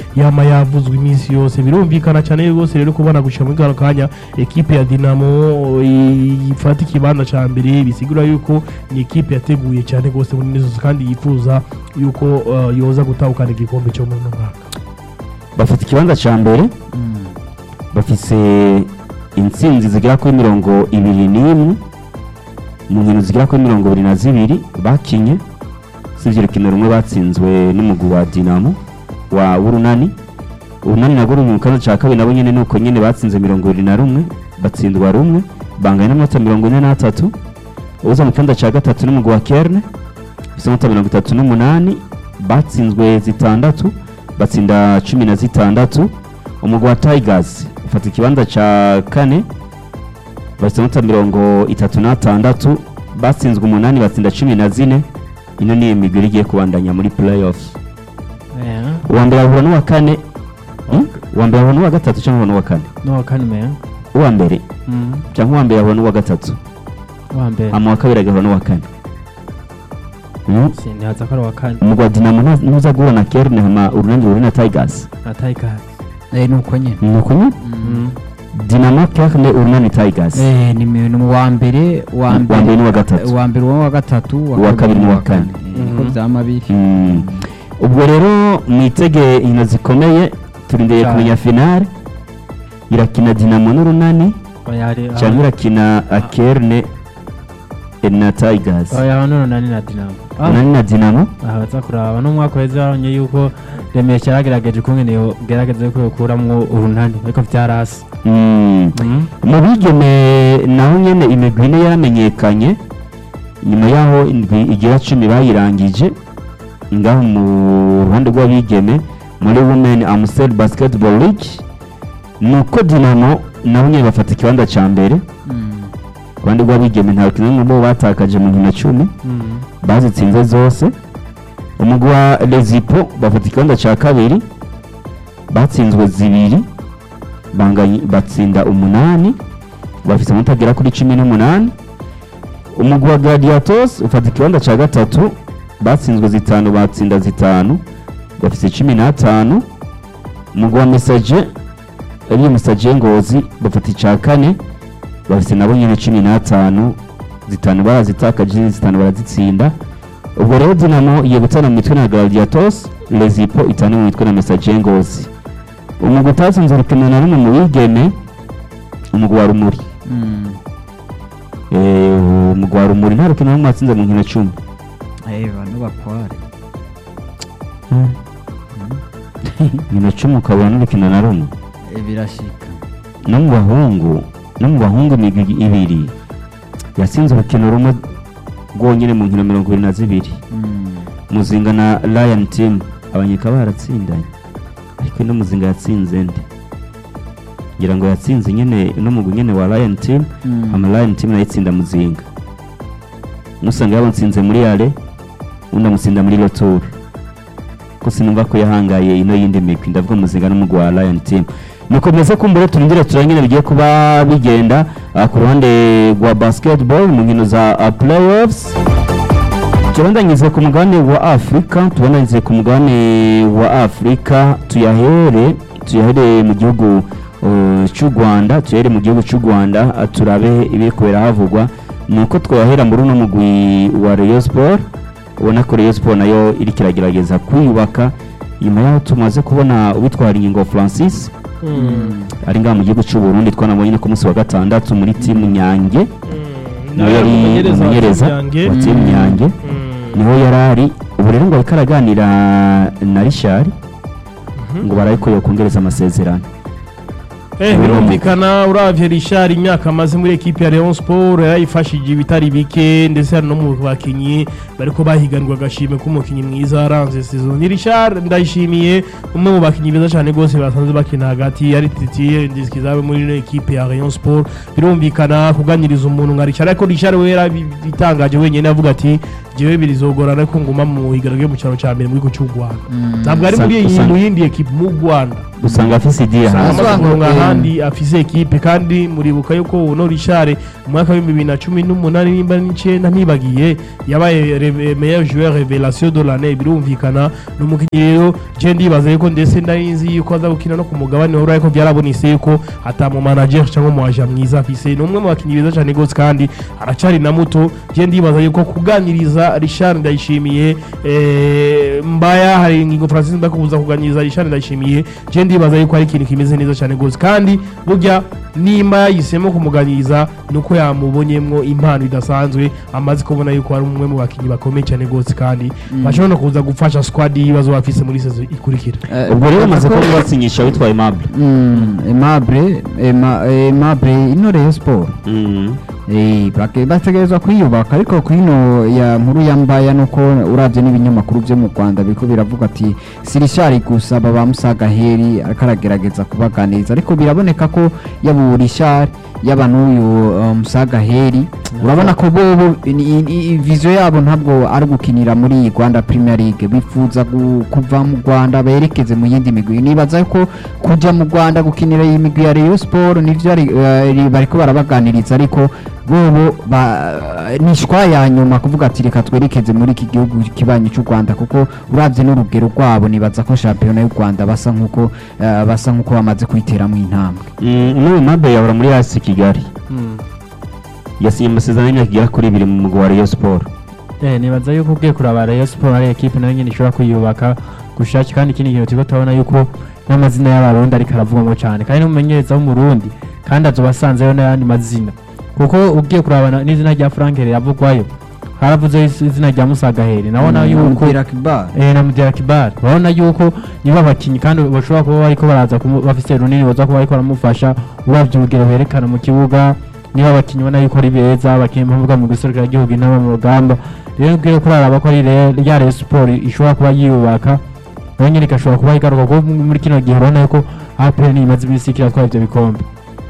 yama yavuzwe iminsi yose birumvikana cyane rwose rero kubona gushira muri kano kanya ekipe ya Dinamo i- ifata ikibanza ca mbere bisigura yuko ni ekipe yateguye cyane rwose muri nizo kandi yifuza yuko uh, yoza gutahukana igikombe cyo muri uno mwaka bafite ikibanza cya mbere bafise intsinzi zigera kuri mirongo ibiri n'imwe mu nkino zigera kuri mirongo ibiri na zibiri bakinye usibye urukino rumwe batsinzwe n'umugwi wa dinamo wa w'urunani urunani nabwo ruri mu kibanza cya kabiri nabo nyine nuko nyine batsinze mirongo ibiri na rumwe batsindwa rumwe banganya n'amanota mirongo ine n'atatu uza mu kibanza cya gatatu n'umugwi wa kerne ufite amanota mirongo itatu n'umunani batsinzwe zitandatu batsinda cumi na zitandatu umugwi wa tigers ufata ikibanza cya kane bafite amanota mirongo itatu n'atandatu batsinzwe umunani batsinda cumi na zine ino ni imigwi igiye kubandanya muri playoffs uwa mbere ahura n'uwa kane Hmm? uwa mbere ahura n'uwa gatatu cyangwa ahura n'uwa kane n'uwa kane meya uwa mbere cyangwa uwa mbere ahura n'uwa gatatu uwa mbere hama uwa kabiri agahura n'uwa kane Hmm? sinihaza ko ari uwa kane umugwi wa dinamo nta- ntuza guhura na kerne hama urunani ruhure na tigers na tayikasi Eh, ni uko nyine ni uko nyine dinamo kerne urunani tigers Eh, ni mi- ni uwa mbere uwa Uwa mbere mbere n'uwa gatatu. uwa mbere uwa gatatu Uwa kabiri n'uwa kane. Eh, niko vyama biri Mm. ubwo rero mwitege inkino zikomeye turindiriye Cyane. kumenya finale irakina dinamo n'urunani cyangwa irakina akerne na tigers oya hano nani na dinamo urunani na dinamo aha baza kuraba n'umwaka waheze babonye yuko remesha yaragerageje ukungene yogerageza yuko yokuramwo urunani ariko vyarasi Mm. mu bigeme naho nyene imigwi ine yaramenyekanye nyuma yaho indwi igira cumi bayirangije ngaho mu ruhande rw'abigeme muri women amstel basketball league nuko dinamo naho nyene bafata ikibanza ca mbere ku ruhande rw'abigeme nta rukino rumwe bo batakaje mu nkino cumi bazitsinze zose umugwi wa lezipo bafata ikibanza cya kabiri batsinzwe zibiri banganye- batsinda umunani bafite amanota agera kuri cumi n'umunani umugwi wa gladiatos ufata ikibanza cya gatatu batsinzwe zitanu batsinda zitanu bafite cumi n'atanu umugwi wa mesaje ariyo mesaje ngozi bafata icya kane bafite nabo nyine cumi n'atanu zitanu barazitakaje izindi zitanu barazitsinda ubwo rero dinamo igiye gutana mu mitwe na gladiatos lezipo itane mu mitwe na mesaje ngozi umugwi utatsinze urukino na rumwe mu bigeme umugwi wa rumuri Eh, umugwi wa rumuri nta rukino na rumwe watsinze mu nkino cumi bano bakware nkino cumi ukabona n'urukino na rumwe Eh, birashika no mu bahungu no mu bahungu imigwi ibiri yatsinze urukino rumwe rwonyine mu nkino mirongo irindwi na zibiri muzinga na lion team abanyeka baratsindanye ariko ino muzinga yatsinze nde ngira ngo yatsinze nyine uno mugwi nyine wa lion team ama lion team nayo itsinda muzinga musanga yabonsinze muri ale undi amutsinda muri retour ko sinumva ko yahangaye ino yindi migwi ndavuga muzinga n'umugwi wa lion team nuko meze kumbure turindire turangire bigiye kuba bigenda ah, ku ruhande rwa basketball mu nkino za ah, playoffs turandanyirize ku mugabane wa afurika tubandanyirize ku mugabane wa afurika tuyahere tuyahere mu gihugu uh, cy'u rwanda tuyahere mu gihugu cy'u rwanda uh, turabe ibiri kubera havugwa ni uko twahera muri uno mugwi wa rayon sport ubona ko rayon sport nayo iri kiragerageza kwiyubaka nyuma yaho tumaze kubona uwitwara ingingo francis ari ngaha mu gihugu cy'u burundi twanabonye no ku munsi wa gatandatu muri timu nyange nawe yari umumenyereza wa timu nyange niho yari ari ubu rero ngo ariko araganira na rishari ngo barabe ko yokongereza amasezerano Eh, birumvikana uravye Richard imyaka amaze muri ekipe ya Rayon Sport yarayifashije ibitari bike ndetse hari no mu bakinyi bariko bahiganirwa agashimwe k'umukinyi mwiza aranze saison ni Richard ndayishimiye umwe mu bakinyi beza cyane rwose basanze bakina hagati yari titiye ndiskizabe muri ino ekipe ya Rayon Sport birumvikana kuganiriza umuntu nka Richard ariko Richard we yarabitangaje wenyine avuga ati jewe birizogorana ko nguma mu higanwa ryo mu cyaro cya mbere muri ku cy'u Rwanda ntabwo ari muri Usanga- iyi usanga- mu yindi ekipe mu Rwanda usanga afise idea usanga hasi amaze kuronga Eh. ahandi afise ekipe kandi muribuka yuko uno Richard mu mwaka w'ibihumbi bibiri na cumi n'umunani nimba n'icyenda ntibagiye yabaye re- meilleur joueur revelation de l'année birumvikana ni umukinnyi rero je ndibaza yuko ndetse ndari nzi yuko aza gukina no ku mugabane wa Burayi ko byarabonetse yuko atamu manager cyangwa umu agent mwiza afise ni umwe mu bakinnyi beza cyane gose kandi aracari na muto je ndibaza yuko kuganiriza Richard ndayishimiye eh, mbaya hari ingingo Francis ndakubuza kuganiriza Richard ndayishimiye je ndibaza yuko ari ikintu kimeze neza cyane gose kandi burya nimba yahisemo kumuganiriza nuko yamubonyemwo impano idasanzwe amaze kubona yuko ari umwe mu bakinnyi bakomeye cyane gose kandi bashobora no kuza gufasha squad y'ibibazo bafise muri sezo ikurikira Eh, ubwo rero bamaze ko- kuba basinyisha witwa Aimable Mm, Aimable Aima- Aimable ino Rayon Sport Mm. Eh, bake- bategerezwa kwiyubaka ariko kwino ya nkuru ya mbaya nuko uravye n'ibinyamakuru vyo mu Rwanda biriko biravuga ati sirishari gusa baba musaga heri ariko aragerageza kubaganiriza ariko biraboneka ko yaba urishari yaba n'uyu uh, musaga heri urabona ko bobo ni- ni- vision yabo ntabwo ari gukinira muri iyi Rwanda Premier League bifuza gu- kuva mu Rwanda berekeze mu yindi migwi nibaza ko kuja mu Rwanda gukinira iyi migwi ya Rayon Sport nivyo ari- eh, bariko barabaganiriza ariko bobo ba- ni shwa ya nyuma kuvuga ati reka twerekeze muri iki gihugu kibanyi cy'u Rwanda kuko uravye n'urugero rwabo nibaza ko shampiyona y'u Rwanda basa nkuko eh, basa nkuko bamaze kuyiteramo intambwe Mm, n'uyu Aimable yahora muri hasi Kigali yasinye amasezerano y'imyaka igera kuri ibiri mu mugwi wa Rayon Sport Eh, nibaza yuko ugiye kuraba Rayon Sport ari ekipe nayo nyine ishobora kwiyubaka gushaki kandi ikindi kintu turiko turabona yuko n'amazina y'abarundi ariko aravugwamo cyane kandi n'umumenyereza w'umurundi kandi azoba asanzeyo n'ayandi mazina kuko ugiye kuraba na- n'izina rya Frank riravugwayo haravuze is- izina rya Musaga Heri nabona yuko Kibar eh na Mudira Kibar urabona yuko niba abakinnyi kandi bashobora kuba bariko baraza kumu- bafise runini baza kuba bariko baramufasha uravye urugero berekana mu kibuga niba abakinnyi ubona yuko ari beza abakinnyi bavuga mu giserukira gihugu inama mu rugamba rero ubwiye ko araraba ko ari Re- rya Rayon Sport ishobora kuba yiyubaka nayo nyene igashobora kuba igaruka kuko muri kino gihe urabona yuko APR niyo imaze iminsi ikiratwara ivyo bikombe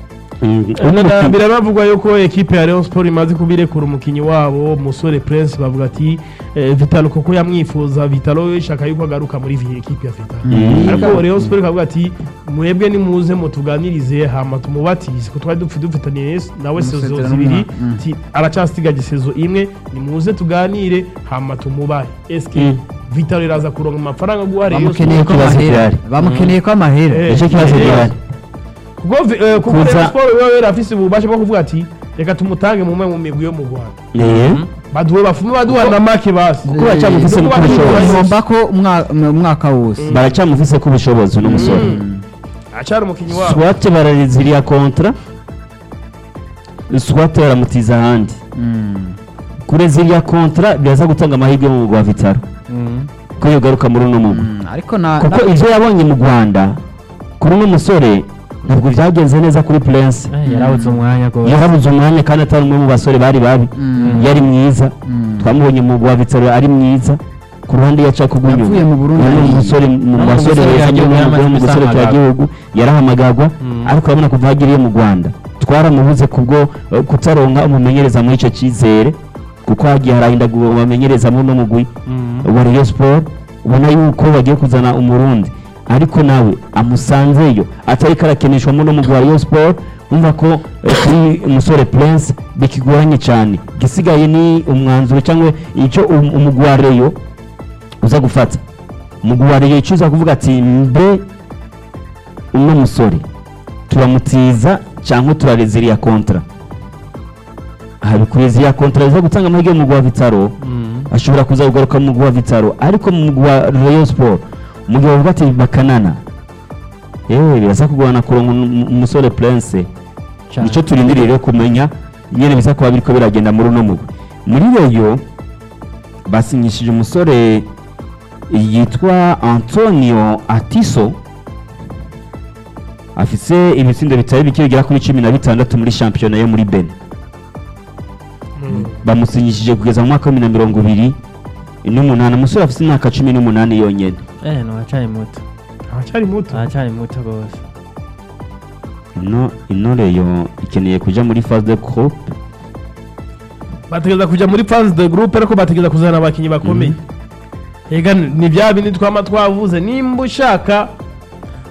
biravugwa yuko ekipe ya Rayon Sport imaze kubirekura umukinnyi wabo musore Prince bavuga ati eh, Vitalo kuko yamwifuza Vitalo ishaka yuko agaruka muri iyi ekipe ya Vitalo Mm. ariko Rayon Sport ikavuga ati mwebwe nimuze mutuganirize hama tumubatize ko twari dupfi dufitaniye nawe sezo Amasezerano zibiri y'umwaka. Mm. ti aracasigaje sezo imwe nimuze tuganire hama tumubahe eske Mm. Vitalo iraza kuronka amafaranga guha Rayon bamukeneye Sport ko Ikibazo amahera gihari. bamukeneye ko amahera Eh, nicyo kibazo eh, gihari kuko vi- eh, kuko Kuza- Rayon Sport wewe yarafise ububasha bwo kuvuga ati reka tumutange mu mwe mu migwi yo mu Rwanda Eh. baduwe bafume baduha na make basi kuko baracyamufise Kuko ko ubushobozi ngomba ko umwa- umwaka wose baracyamufise ko ubushobozi uno musore acari umukinnyi wabo swate barareziriya kontra swate baramutiza ahandi Mm. kureziriya kontra biraza gutanga amahirwe mu mugwi wa vitaro ko yogaruka muri uno mugwi Mm, ariko na kuko na- ibyo yabonye mu rwanda kuri uno musore ntabwo byagenze neza kuri prince Eh, yarabuze umwanya rwose yarabuze umwanya kandi atari umwe mu basore bari babi Mm. yari mwiza Mm. twamubonye mu mugwi wa vitaro ari mwiza ku ruhande yaca kugwa Yavuye mu Burundi Uyu ni ari- umusore mu No mu basore gisore beza cya gihugu mu yaramaze mu gisore cya guhamagara. gihugu yarahamagagwa Mm. ariko urabona kuva hagiriye mu rwanda twaramubuze kubwo eh, kutaronka umumenyereza muri icyo cyizere kuko hagiye harahinda bamenyereza muri uno mugwi wa Rayon Sport ubona yuko bagiye kuzana umurundi ariko nawe amusanzeyo atari karakeneshwa muri uno mugwi wa Rayon Sport umva ko eh, kuri umusore Prince bikigoranye cyane gisigaye ni umwanzuro cyangwa icyo um- umugwi wa Rayon uza gufata umugwi wa Rayon icyo uza kuvuga ati mbe uno musore turamutiza cyangwa turareziriya kontra aha bikureziriya kontra biza gutanga amahirwe mu mugwi wa Vitaro ashobora kuza kugaruka mu mugwi wa Vitaro ariko mu mugwi wa Rayon Sport umugwi bavuga ati bakanana yewe birasa kugorana kuronka umu- umusore Prince Cyane. nicyo turindiriye rero kumenya nyene bisa kuba biriko biragenda muri uno mugwi muri Rayon basinyishije umusore yitwa Antonio Atiso afise ibitsindo bitari bike bigera kuri cumi na bitandatu muri shampiyona yo muri Benin bamusinyishije kugeza mu mwaka wa bibiri na mirongo ibiri n'umunani umusore afite imyaka cumi n'umunani yonyine eh no acari muto acari muto acari muto rwose ino ino reyo ikeneye kuja muri phase de groupe bategereza kujya muri phase de groupe ariko bategereza kuzana abakinnyi bakomeye ega ni bya bindi twama twavuze nimba ushaka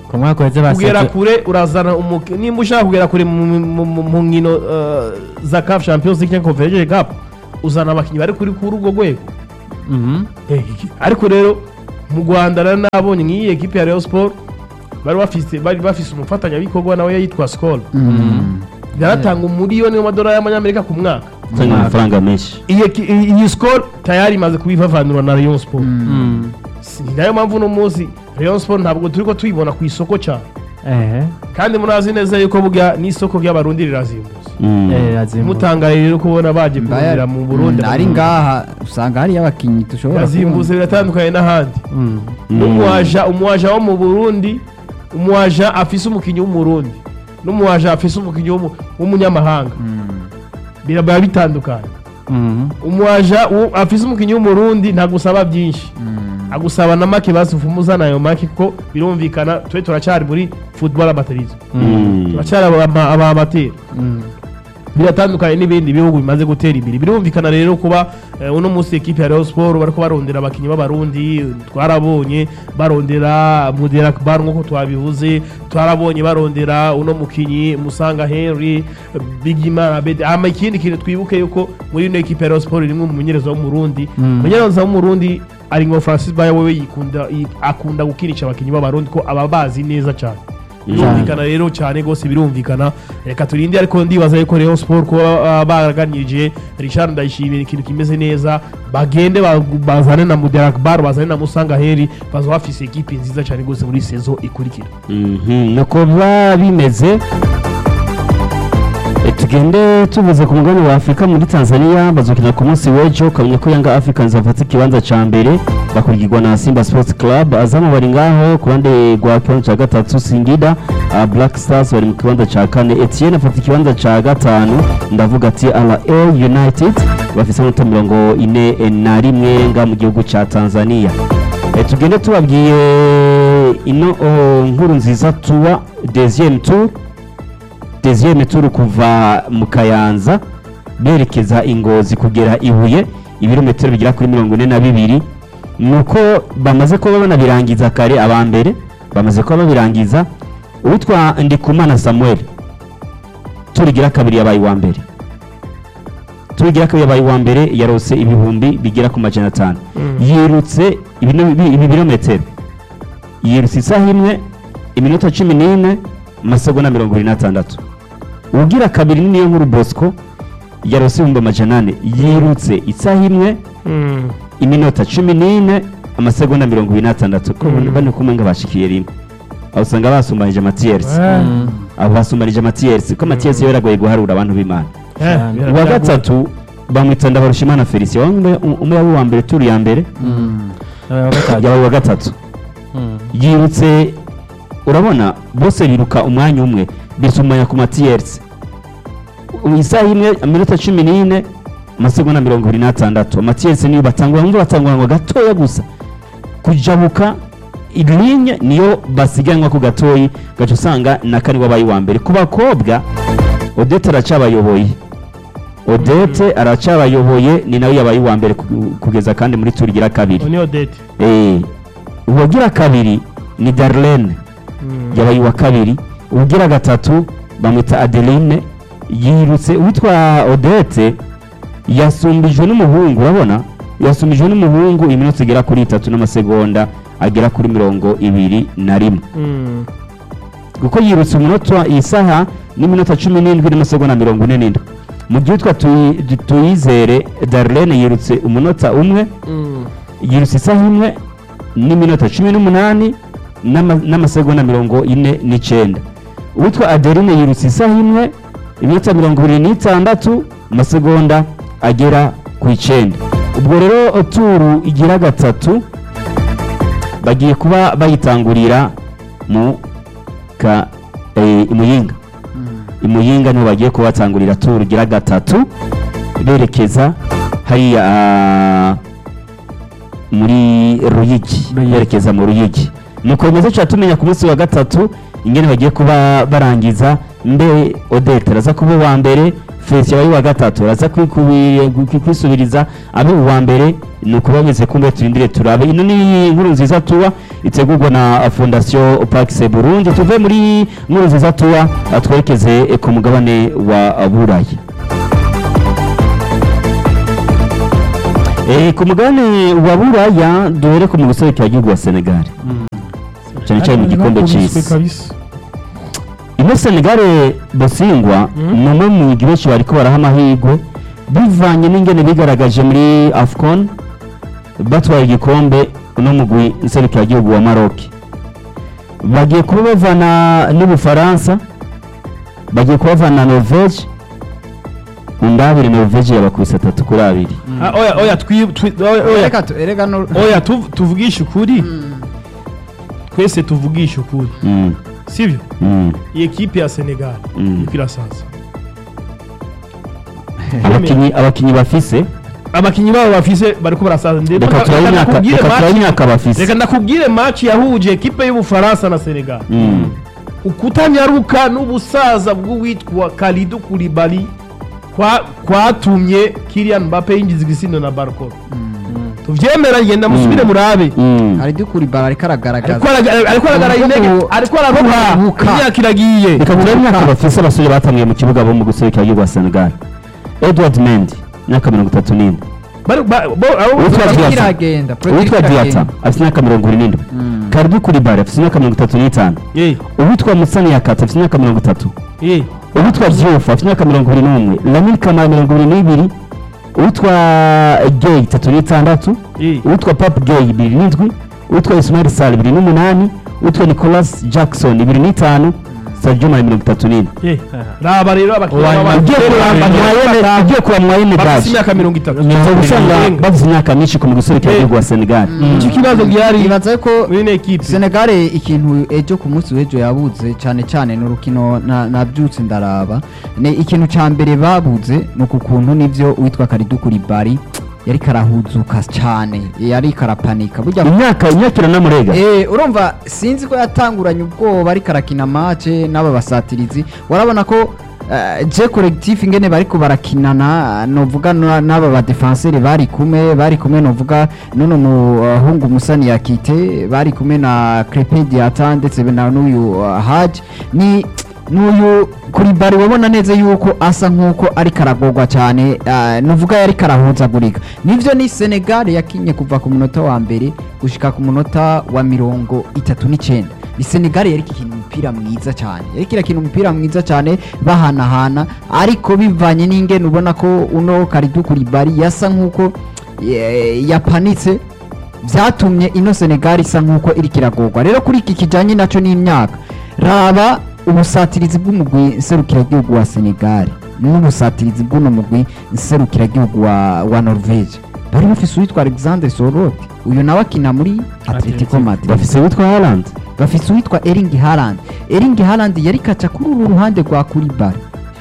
ku mwaka uheze kugera basetse kure urazana umuki- nimba ushaka kugera kure mu- mu mu- mu nkino eh, za CAF Champions League cyangwa Confederation Cup uzana abakinnyi bari kuri kuri urwo rwego Mhm. Eh, iki- ariko rero mu Rwanda rero nabonye nk'iyi ekipe ya Rayon Sport bari bafise bari bafise umufatanyabikorwa nawe yitwa Skol yaratanga umuriyoni w'amadolari y'amanyamerika ku mwaka utanga amafaranga menshi iyi eki- iyi iyi Skol tayari imaze kubivavanura na Rayon Sport Mm. Si- ni nayo mpamvu uno munsi Rayon Sport ntabwo turi ko tuyibona ku isoko cyane ehe kandi murazi neza yuko burya n'isoko ry'abarundi rirazimbutse Mm. eh azimbuka mutangaye rero kubona baje kurundira mu Burundi ari ngaha usanga hariyo abakinnyi dushobora yazimbutse biratandukanye n'ahandi Mm. n'umuwaja umuwaja wo mu Burundi umuwaja afise umukinnyi w'umurundi n'umuwaja afise umukinnyi w'umu- w'umunyamahanga biraba bitandukanye Mhm. umuwaja wo- afise umukinnyi w'umurundi ntagusaba byinshi agusaba na make basufumuza nayo make kuko birumvikana twe turacyari muri football amaterisme Mm. turacyari aba- aba amateri Mm. biratandukanye n'ibindi bihugu bimaze gutera imbere birumvikana rero kuba eh, uno munsi ekipe ya Rayon Sport bariko barondera abakinnyi b'abarundi twarabonye barondera Mudera Akbar nk'uko twabivuze twarabonye barondera uno mukinyi Musanga Henry Bigimana Abedi ama ikindi kintu twibuke yuko muri ino ekipe ya Rayon Sport rimwe mu mumenyereza w'umurundi Mm. umumenyereza w'umurundi ari ngo Francis Bayo wewe yikunda yi- akunda gukinisha abakinnyi b'abarundi ko aba bazi neza cyane birumvikana rero cyane rwose birumvikana reka turinde ariko ndibaza yuko Rayon Sport kuba ah, baraganirije Richard Ndayishimiye ikintu kimeze neza bagende ba- bazane na Muderak Bar bazane na Musanga Heri bazo bafise ekipe nziza cyane rwose muri saison ikurikira Mhm, nuko biba bimeze E, tugende tuvuze ku mugabane wa afurika muri tanzania bazokina ku munsi w'ejo ukamenya ko yanga africans bafata ikibanza ca mbere bakurikirwa na simba sports club azamu bari ngaho ku ruhande rwa kibanza ca gatatu singida uh, black stars bari mu kibanza ca kane etienne afata ikibanza ca gatanu ndavuga ati ra united bafise amanota mirongo ine na rimwe nga mu gihugu ca tanzania E, tugende tubabwiye ino oh, nkuru nziza tuwa deuxième tour deuxième tour kuva mu kayanza berekeza ingozi kugera ibuye ibirometero bigera kuri mirongo ine na bibiri nuko bamaze kuba banabirangiza kare aba mbere bamaze kuba babirangiza uwitwa ndikumana samuel turigira kabiri yabaye uwa mbere turigira kabiri yabaye uwa mbere yarose ibihumbi bigera ku majana atanu yirutse ibino- ibi ibi birometero yirutse isaha imwe iminota cumi n'ine amasegonda mirongo irindwi n'atandatu ugira kabiri niyo nkuru bosco yarose ibihumbi amajana ane yirutse isaha imwe iminota cumi n'ine amasegonda mirongo irindwi n'atandatu ko Mm. bane kumwe ngo bashikiye rimwe aho usanga basumbanije amatiyerisi Mm. abo basumbanije amatiyerisi ko amatiyerisi yo biragoye guharura abantu b'imana Cyane. uwa gatatu bamwita ndabarushimana felicien umwe umwe yaba uwa mbere turi ya mbere Mm. Yabaye uwa gatatu. yabaye uwa gatatu Mm. yirutse urabona bose biruka umwanya umwe bisumanya ku matiyerisi isaha imwe iminota cumi n'ine amasegonda mirongo irindwi n'atandatu amatiyerisi niyo batangura ngo batanguranwa gatoya gusa kujabuka ilinye niyo basiganwa ku gatoyi gaca usanga na kane wabaye uwa mbere ku bakobwa odete aracabayoboye odete aracabayoboye ni nawe yabaye uwa mbere ku- kugeza kandi muri turi igira kabiri ni Odette Eh, uwagira kabiri ni darlene yabaye uwa kabiri uwagira gatatu bamwita adeline yirutse uwitwa odete yasumbijwe n'umuhungu urabona yasumbijwe n'umuhungu iminota igera kuri itatu n'amasegonda agera kuri mirongo ibiri na rimwe Mm. kuko yirutse umunota isaha n'iminota cumi n'indwi n'amasegonda mirongo ine n'indwi mu gihe witwa Tuyi- tuyizere darlene yirutse umunota umwe Mm. yirutse isaha imwe n'iminota cumi n'umunani n'ama- n'amasegonda mirongo ine n'icyenda uwitwa adeline yirutse isaha imwe iminota mirongo ibiri n'itandatu amasegonda agera ku icyenda ubwo rero turu igira gatatu bagiye kuba bayitangurira mu ka eh, imuyinga imuyinga niho bagiye kuba batangurira turu igira gatatu berekeza hariya ah, muri ruyigi Ruyigi. berekeza mu ruyigi nuko bimeze cyane tumenya ku munsi wa gatatu ingene bagiye kuba barangiza mbe odete araza kuba uwa mbere fesi yabaye uwa gatatu araza kwikubi- kwi- kwisubiriza abe uwa mbere ni uko bameze kumbe turindire turabe ino ni inkuru nziza tuba itegurwa na fondation Pax Burundi tuve muri nkuru nziza tuwa uh, twerekeze eh, ku mugabane wa Burayi Eh, ku mugabane wa Buraya duhere ku mu guserukira igihugu wa Senegal cyane cyane mu gikombe cy'isi kabisa ino Senegal Bosingwa Mhm. ni umwe mu migwi benshi bariko baraha amahirwe bivanye n'ingene bigaragaje muri AFCON batwaye igikombe uno mugwi nserukira igihugu wa Maroc bagiye kuba bavana n'Ubufaransa bagiye kuba bavana na Norvège undabire Norvège yabakubise atatu kuri abiri Ah, oya oya twi twi- oya oya reka tu- erega no oya tuv- tuvugishe ukuri twese tuvugishe ukuri Mm, sivyo mm, iyi ekipe ya Senegal Mm. iriko irasaza abakinyi abakinyi bafise abakinyi babo bafise bariko barasaza ndetse reka turabe imyaka reka turabe imyaka bafise reka ndakubwire match yahuje ekipe y'ubufaransa na Senegal Mm. ukutanyaruka n'ubusaza bw'uwitwa Kalidou Koulibaly kwa kwatumye Kylian Mbappe yinjiza igisindo na Barcola tuvyemera genda musubire Mm. murabe Mm. hari dukuri bara ariko aragaragaza ariko araga- ariko aragara Ubu- intege ubu- ariko araruha ubuka. imyaka iragiye reka turabe imyaka bafise abasore batangiye mu kibuga bo mu guserukira igihugu wa Senegal Edward Mendy imyaka mirongo itatu n'ine Bari- ba- bo- abo- Uwitwa bari- Diata. iragenda uwitwa Diata afite imyaka mirongo ine n'indwi Mm. Kalidou Koulibaly afite imyaka mirongo itatu n'itanu Eh, uwitwa Musani Yakata afite imyaka mirongo itatu eh, uwitwa Diouf afite imyaka mirongo ibiri n'umwe Lamine Camara mirongo ibiri n'ibiri uwitwa Gay itatu n'itandatu eh. uwitwa Pape Gay ibiri n'indwi uwitwa Ismail Sarr ibiri n'umunani uwitwa Nicolas Jackson ibiri n'itanu Sadio Mane mirongo itatu n'ine Eh, raba rero abakinnyi Uwa- baba- ugiye kureba Mwayene ugiye kureba Mwayene bafise Dash imyaka mirongo itatu uza gusanga Irenga. bafite imyaka myinshi ku mu guserukira igihugu wa Senegal iki kibazo gihari ibaza ko muri ino ekipe Senegal ikintu ejo ku munsi w'ejo yabuze cyane cyane ni urukino na- nabyutse ndaraba ni ikintu cya mbere babuze ni uku kuntu nibyo witwa Kalidou Koulibaly yari karahuzuka cyane yari karapanika burya imyaka imyaka iranamurega Eh, urumva sinzi ko yatanguranye ubwoba ariko arakina mace n'aba basatirizi warabona ko eh, je collectif ingene bariko barakinana novuga na- n'aba badefenseri bari kumwe bari kumwe novuga nuno muhungu musani yakite bari kumwe na Crepin Diata ndetse na n'uyu uh, Haj ni n'uyu kuri bari wabona neza yuko asa nk'uko ari karagorwa cyane uh, nuvuga yari karahuzagurika nivyo ni Senegal yakinye kuva ku munota wa mbere gushika ku munota wa mirongo itatu n'icyenda ni Senegal yari ikina umupira mwiza cyane yari irakina umupira mwiza cyane bahanahana ariko bivanye n'ingene ubona ko uno Kalidou Koulibaly yasa nk'uko eh, yapanitse byatumye ino Senegal isa nk'uko iri kiragorwa rero kuri iki kijyanye nacyo n'imyaka raba ubusatirizi bw'umugwi nserukiragihugu wa Senegal n'ubusatirizi bw'uno mugwi nserukiragihugu wa, wa Norvege bari bafise uwitwa Alexander Sorloth uyu nawe akina muri Atletico Madrid bafise witwa Haaland bafise uwitwa Erling Haaland Erling Haaland yari kaca kuri uru ruhande rwa Koulibaly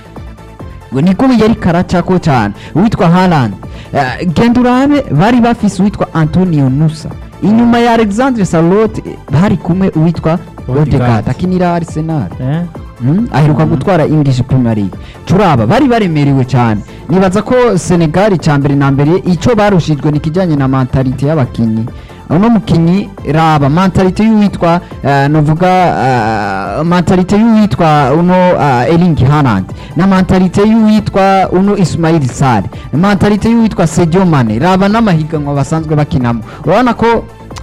ngo niko yari karacako cyane uwitwa Haaland uh, genda urabe bari bafise uwitwa Antonio Nusa inyuma ya Alexandre Salot bari kumwe uwitwa Odegaard. Odegaard akinira Arsenal Eh? Mm, aheruka gutwara English Premier League turaba bari baremerewe cyane nibaza ko Senegal cya mbere na mbere icyo barushijwe ni kijyanye na mentalite y'abakinyi uno mukinyi raba mentalite y'uwitwa uh, novuga uh, mentalite y'uwitwa uno uh, Erling Haaland na mentalite y'uwitwa uno Ismail Sarr na mentalite y'uwitwa Sadio Mane raba n'amahiganwa basanzwe bakinamo urabona ko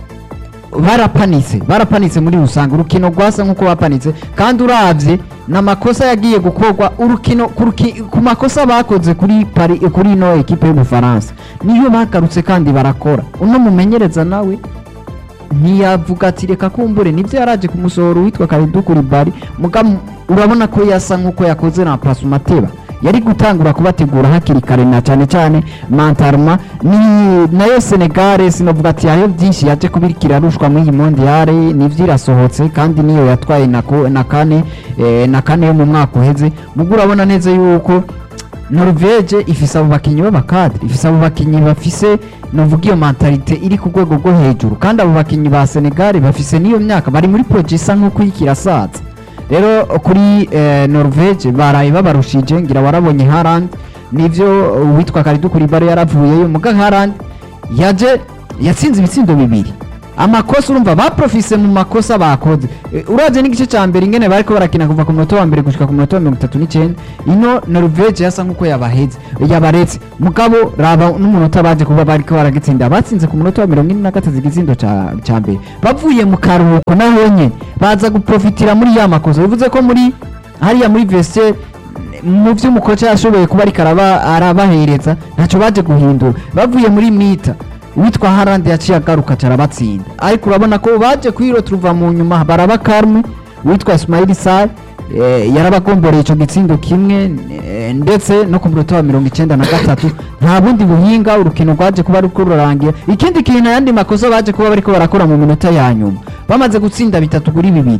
barapanitse barapanitse muri rusange urukino rwasa nk'uko bapanitse kandi urabye ni amakosa yagiye gukorwa urukino ku ruki- ku makosa bakoze kuri pari kuri ino ekipe y'ubufaransa niyo bagarutse kandi barakora uno mumenyereza nawe ntiyavuga ati reka kumbure nibyo yaraje kumusohora uwitwa Kalidou Koulibaly muga m- urabona ko yasa nk'uko yakoze na Pasumateba yari gutangura kubategura hakiri kare na cyane cyane Mantarma ni nayo Senegal sinavuga ati hariho byinshi yaje kubirikira rushwa muri iyi mondiale nivyo irasohotse kandi niyo yatwaye na, ko- na kane eh, na kane yo mu mwaka uheze mugo urabona neza yuko Norvege ifise abo bakinyi b'abakadre ifise abo bakinyi bafise novuga iyo mentalite iri ku rwego rwo hejuru kandi abo bakinyi ba Senegal bafise n'iyo myaka bari muri projet isa nk'uko ikirasaza rero kuri eh, Norvege baraye babarushije ngira warabonye Haaland nivyo uwitwa Kalidou Koulibaly yaravuyeyo muga Haaland yaje yatsinze ibitsindo bibiri amakosa urumva baprofise mu makosa bakoze Eh, uravye n'igice ca mbere ingene bariko barakina kuva ku munota wa mbere gushika ku munota wa mirongo itatu n'icenda ino norvege yasa nk'uko yabaheze yabaretse mugabo raba n'umunota baje kuba bariko baragitsinda batsinze ku munota wa mirongo ine na gatatu igitsindo ca ca mbere bavuye mu karuhuko naho nyene baza guprofitira muri ya makosa bivuze ko muri hariya muri vestiaire mu byo umukoca yashoboye kuba ariko araba- arabahereza ntacyo baje guhindura bavuye muri mita uwitwa harandi yaciye agaruka carabatsinda ariko urabona ko baje kwiro turuva mu nyuma baraba karme uwitwa ismail sar eh, yarabagomboreye ico gitsindo kimwe eh, ndetse no ku munota wa mirongo icenda na gatatu nta bundi buhinga urukino rwaje kuba ruriko rurarangira ikindi kintu ayandi makosa baje kuba bariko barakora mu minota ya nyuma bamaze gutsinda bitatu kuri bibiri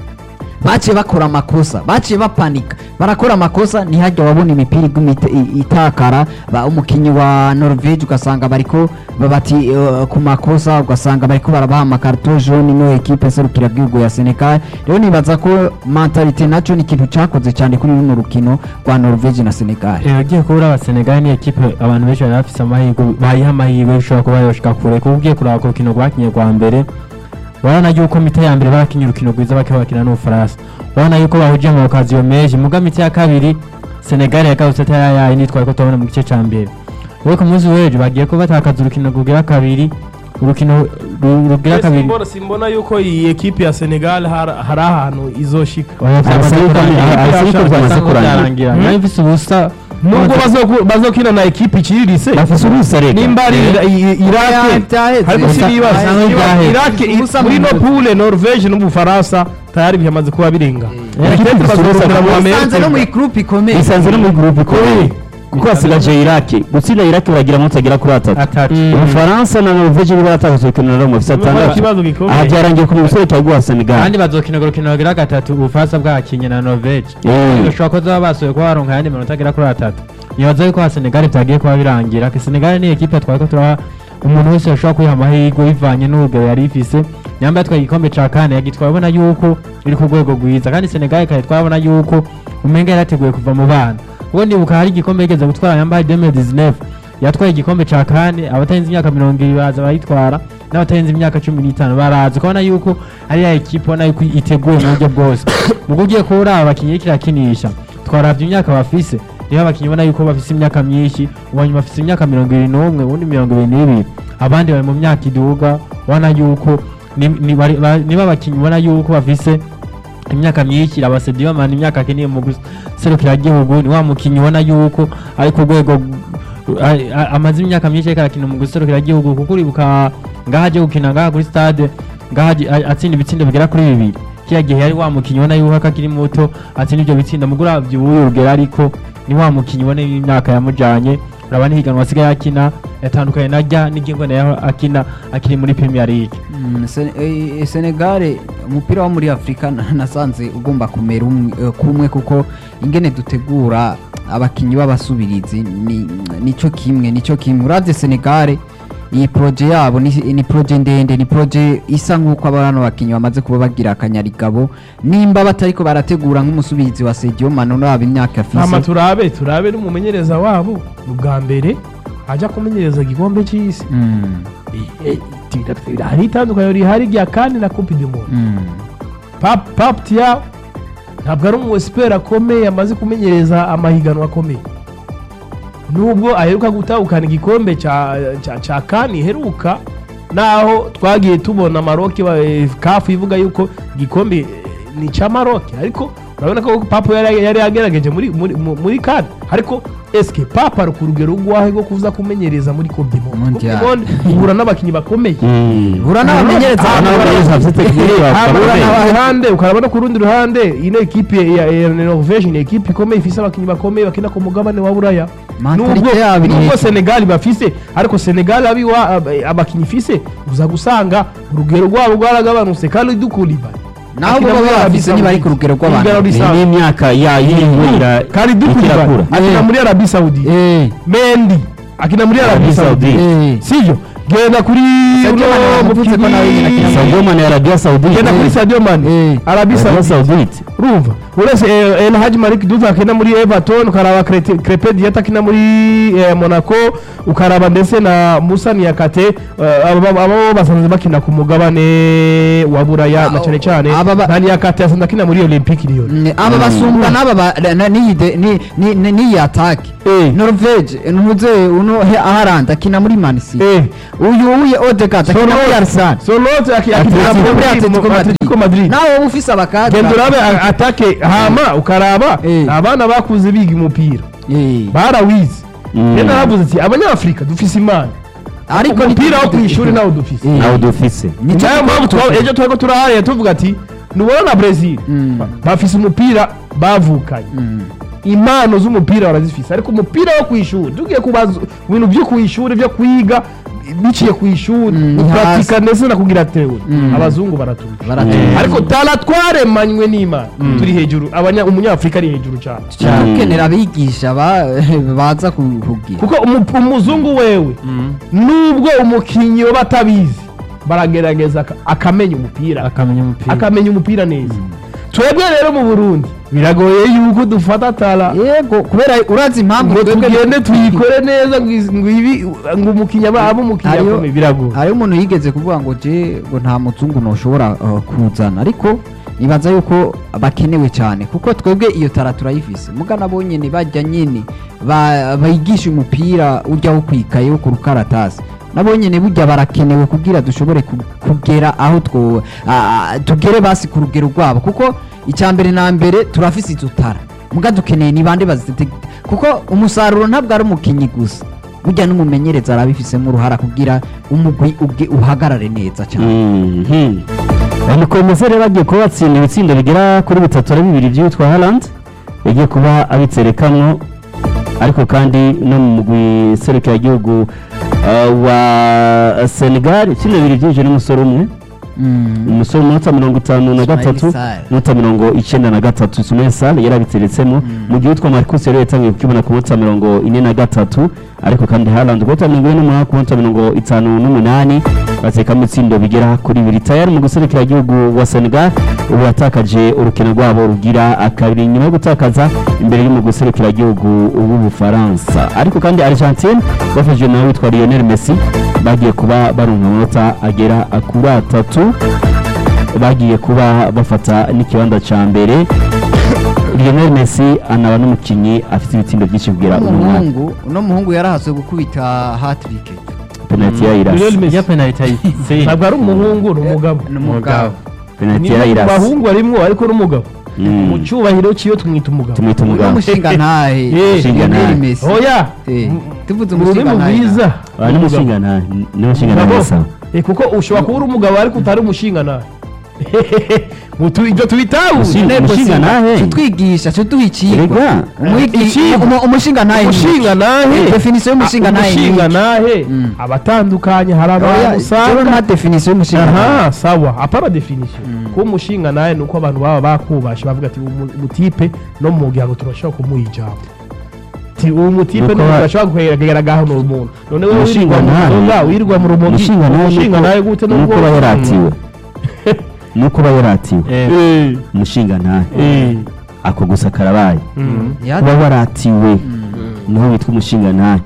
baciye bakora amakosa baciye bapanika barakora amakosa ntihajya wabona imipira iguma ita- i- itakara ba umukinnyi wa norvege ugasanga bariko babati uh, ku makosa ugasanga bariko barabaha amakarito jaune no ekipe serukira bw'igihugu ya senegal rero nibaza ko mentalite naco ni ikintu cakoze cyane kuri runo rukino rwa norvege na senegal Eh, ugiye kubura abasenegali ni ekipe abantu benshi bari bafise amahirwe bayiha amahirwe ishobora kuba yoshika kure kuko ugiye kuraba ku rukino rwakinye rwa mbere urabona yuko mita ya mbere barakinye urukino rwiza bakaba bakina n'ubufaransa urabona yuko bahuje mu okaziyo menshi muga mita ya kabiri senegali yagarutse atari yayi nitwaye ko tubona mu gice ca mbere rero ku munsi w'ejo bagiye ko batakaza urukino rugira kabiri urukino ru- rugira kabiri simbona simbona yuko iyi ekipe ya senegal har- hari ahantu izoshika Oya, Arasa yuko- byamaze arasa yuko kurangira. byamaze Bisa nkaho kurangira. byarangira. Hmm? nayo ifise ubusa nubwo bazoku- bazokina na ekipe iciriritse bafise ubusa reka nimba ari Ira- i- irake Oya, byaheze. ariko Ubusa- sinibaza Ubusa Niba- byaheze. irake i- Ubusa muri mu- no pule norvege n'ubufaransa tayari byamaze kuba birenga Eh, Ekipe ifite bazorondera mu ubusa- Amerika. isanze no muri groupe ikomeye bisanze no muri gurupe ikomeye kuko hasigaje iraki gutsinda iraki baragira munsi agera kuri atatu atatu ubufaransa na norvege nibo baratakaza urukino na rumwe bafise Urumva atandatu ikibazo gikomeye. aha byarangiye ku musore cyaguha senegal kandi bazokina urukino rugira gatatu ubufaransa bwakinye na norvege Eh. bishobora ko zaba basuye kuba baronka ayandi manota agera kuri atatu nibaza yuko ha senegali byagiye kuba birangira ko senegali ni ekipe twari ko turaha umuntu wese yashobora kwiha amahirwe bivanye n'urugero yari ifise nyamba yatwaye igikombe ca kane yagitwaye abona yuko iri ku rwego rwiza kandi senegali ikaba twabona yuko umenga yarateguye kuva mu bana kuko ndibuka hari igikombe yigeze gutwara yambaye 2019 yatwaye igikombe ca kane abatarenze imyaka mirongo ibiri baraza barayitwara n'abatarenze imyaka cumi n'itanu baraza ukabona yuko ari ya ekipe ubona yuko iteguye mu buryo bwose mugo ugiye kuba uri abakinnyi iriko irakinisha twaravye imyaka bafise niho abakinnyi ubona yuko bafise imyaka myinshi uwanyuma bafise imyaka mirongo ibiri n'umwe uwundi mirongo ibiri n'ibiri abandi bari mu myaka iduga ubona yuko ni- ni bari- ba- niba abakinnyi ubona yuko bafise imyaka myinshi abasedi bamana imyaka akeneye mu guserukira igihugu ni wa mukinnyi ubona yuko ari ku rwego a- a- amaze imyaka myinshi ariko arakina mu guserukira igihugu kuko uribuka ngaho aje gukina ngaha kuri stade ngaho aje- a- atsinda ibitsindo bigera kuri bibiri kiriya gihe yari wa mukinnyi ubona yuko akiri muto atsinda ibyo bitsinda mugura uravye ubuye urugero ariko ni wa mukinnyi ubona imyaka yamujanye uraba n'ihiganwa asigaye akina yatandukanye na rya n'igingwe nayo akina akiri muri premier league Mm, Sen- eh, Senegal umupira wo muri Afrika na- nasanze ugomba kumera umwe- eh, kumwe kuko ingene dutegura abakinyi b'abasubirizi ni nico kimwe nico kimwe uravye Senegal iyi proje yabo ni, ni proje ndende ni proje isa nk'uko abana bakinyi bamaze kuba bagira akanyarigabo nimba batariko barategura nk'umusubizi wa Sadio Mane uraba imyaka hama afise turabe turabe n'umumenyereza wabo ni ubwa mbere ajya kumenyereza igikombe cy'isi Mm, hari itandukaniro rihari rya kandi na coupe du monde mm. Pap Pap Thiaw ntabwo ari umu expert akomeye amaze kumenyereza amahiganwa akomeye nubwo aheruka gutahukana igikombe cya cya cya kani iheruka naho twagiye tubona maroke kafu ivuga yuko igikombe eh, ni icya maroke ariko urabona ko papa yari yari yagerageje muri muri mu- muri kane ariko eske papa ari ku rugero rwahe rwo kuza kumenyereza muri coupe du monde Mondial. Coupe du monde uhura n'abakinnyi bakomeye Ura n'abamenyereza Ah, abantu n'abamenyereza bafite tekinike Habura bakomeye. ku ruhande ukaraba no ku rundi ruhande ino ekipe ya ya Norvege ni ekipe ikomeye ifise abakinnyi bakomeye bakina ku mugabane wa buraya Mentalite nubwo yabo iri nubwo hejuru. Senegal bafise ariko Senegal abiwa ab- abakinnyi ifise uza gusanga urugero rwabo rwaragabanutse kandi dukuliba naho bo baba bafise ntibari ku rugero rw'abantu Urugero Ni risa- n'imyaka ya yinjira kandi dukuliba ikirakura akina muri Arabie Saoudite Eh, Mendy akina muri Arabie Arabie Saoudite Saoudite. eh. sivyo genda kuri Sadio Mane uno bavuze ko nawe nyine akina mukinnyi Sadio Mane ya Arabia Saudite genda kuri Sadio Mane Eh. Arabie Arabia Saoudite Saudite urumva uretse eh, El Hadji Malik Diouf akina muri Everton ukaraba Crete- Crepin Diata akina muri eh, Monaco ukaraba ndetse na Musa Niakate eh, abo abo- abo basanzwe bakina ku mugabane wa Buraya na cyane cyane aba ba- na Niakate asanzwe akina muri Olympique Lyon Mm, aba basumba n'aba ba- na- n'iyi de- ni- ni- ni- n'iyi atake Eh. norvege ntuze uno he- aharanda akina muri man city Eh. uyu uye odegaard akina muri arsenal Solote akina Atletico muri Atletico Atletico Madrid nawe wowe ufise abakadra genda urabe a- atake hama ukaraba Eh. abana bakuze biga umupira Eh. barawize Mm. rero naravuze ati abanyafurika dufise imana ariko umupira wo ku ishuri nawo dufise Eh. nawe dufise Nicyo nayo mpamvu gikora- twa- ejo turiko turahariye tuvuga ati nubona na Brazil Mm. ba- bafise umupira bavukanye Mm. impano z'umupira barazifise ariko umupira wo ku ishuri tugiye kubaza ibintu byo ku ishuri byo kwiga biciye ku ishuri Mm, guparatika ndetse na kugira teori Mm. abazungu baratumva Baratumva. ariko tara twaremanywe n'imana turi hejuru abanya umunyafurika ari hejuru cyane Mm. ukenera abigisha ba- baza ku- kugira kuko umu- umuzungu wewe nubwo umukinnyi baba atabizi baragerageza aka- akamenya umupira akamenya umupira akamenya umupira neza twebwe rero mu burundi biragoye yuko dufata tara yego kubera urazi impamvu ngo twebwe- tugende tuyikore neza ngo iz- ngo ibi ngo umukinnyi aba abe umukinnyi Hariyo- akomeye biragoye hariho umuntu yigeze kuvuga ngo je ngo nta muzungu ntushobora uh, kuzana ariko nibaza yuko bakenewe cyane kuko twebwe iyo tara turayifise muga nabo nyene bajya nyene ba- bigisha umupira ujya wo kwikaye wo ku rukaratasi nabo nyene burya barakenewe kugira dushobore ku- kugera aho two ah, tugere basi ku rugero rwabo kuko icya mbere na mbere turafise izo tara muga dukeneye ni bande bazite kuko umusaruro ntabwo ari umukinnyi gusa burya n'umumenyereza arabifisemo uruhara kugira umugwi ubwe uhagarare neza cyane Mhm. Mukomeze rero agiye kuba batsinda ibitsindo bigera kuri bitatu na bibiri by'uwitwa Haaland yagiye kuba abitserekamwo ariko kandi no mu mugwi serukiragihugu uh, wa Senegal itsinda bibiri byinjiye n'umusore umwe umusore umunota mirongo itanu na gatatu Sarr. umunota mirongo icyenda na gatatu Ismail Sarr yari abiteretsemo mu gihe witwa Marcus yari yatangiye kukibona ku munota mirongo ine na gatatu ariko kandi Haaland ku munota mirongo ine n'umunani ku munota mirongo itanu n'umunani batekamo ibitsindo bigera kuri bibiri tayari mu guserukira igihugu wa Senegal ubu yatakaje urukino rwabo rugira kabiri nyuma yo gutakaza imbere yo mu guserukira igihugu w'ubufaransa ariko kandi Argentine bafashije nawe witwa Lionel Messi bagiye kuba baronka amanota agera kuri atatu bagiye kuba bafata n'ikibanza cya mbere Lionel Messi anaba n'umukinnyi afite ibitsindo byinshi kugera uyu mwaka umuhungu uno muhungu yarahaswe gukubita hatrick penaliti ya Lionel irasi Messi iyo penaliti ayitsinze ntabwo ari umuhungu ni umugabo ni umugabo penaliti ni ya mu irasi bahungu arimwo ariko n'umugabo Mm. mu cyubahiro cyiyo tumwita umugabo tumwita uno umugabo mushinga ntahe Eh, mushinga ntahe. Lionel Messi oya Eh, tuvuze mu rurimi umushinga ntahe bwiza Ah, ni umushinga nta ni umushinga nta Umugabo. nesa Eh, kuko ushobora kuba uri umugabo ariko utari umushinga nawe Mutu- ibyo tubitahuye Umushinga- umushinga ntahe tutwigisha tuduha ikigwa Erega. Umwigi- Ikigwa. umu- umushinga ntahe ni umushinga nahe Eh, definition y'umushinga nahe ni umushinga iki? nahe Mm. abatandukanye hari Oya, abantu rero usanga nta definition y'umushinga ntahe aha sawa apana definition kuba umushinga nawe ni uko abantu baba bakubashe bavuga ati umu- umutipe no mu muryango turashobora kumuha ijambo Ti, uwo mutipe Nuko ni ba- turashobora kugeragaho ni umuntu none wowe Umushinga wirirwa mu nawe- nzoga wirirwa mu rumogi umushinga nawe umushinga nawe gute nuko aba yaratiwe nuko aba yaratiwe Eh, umushinga ntahe eh, ako gusa karabaye mm. Ya- kuba waratiwe niho witwa umushinga ntahe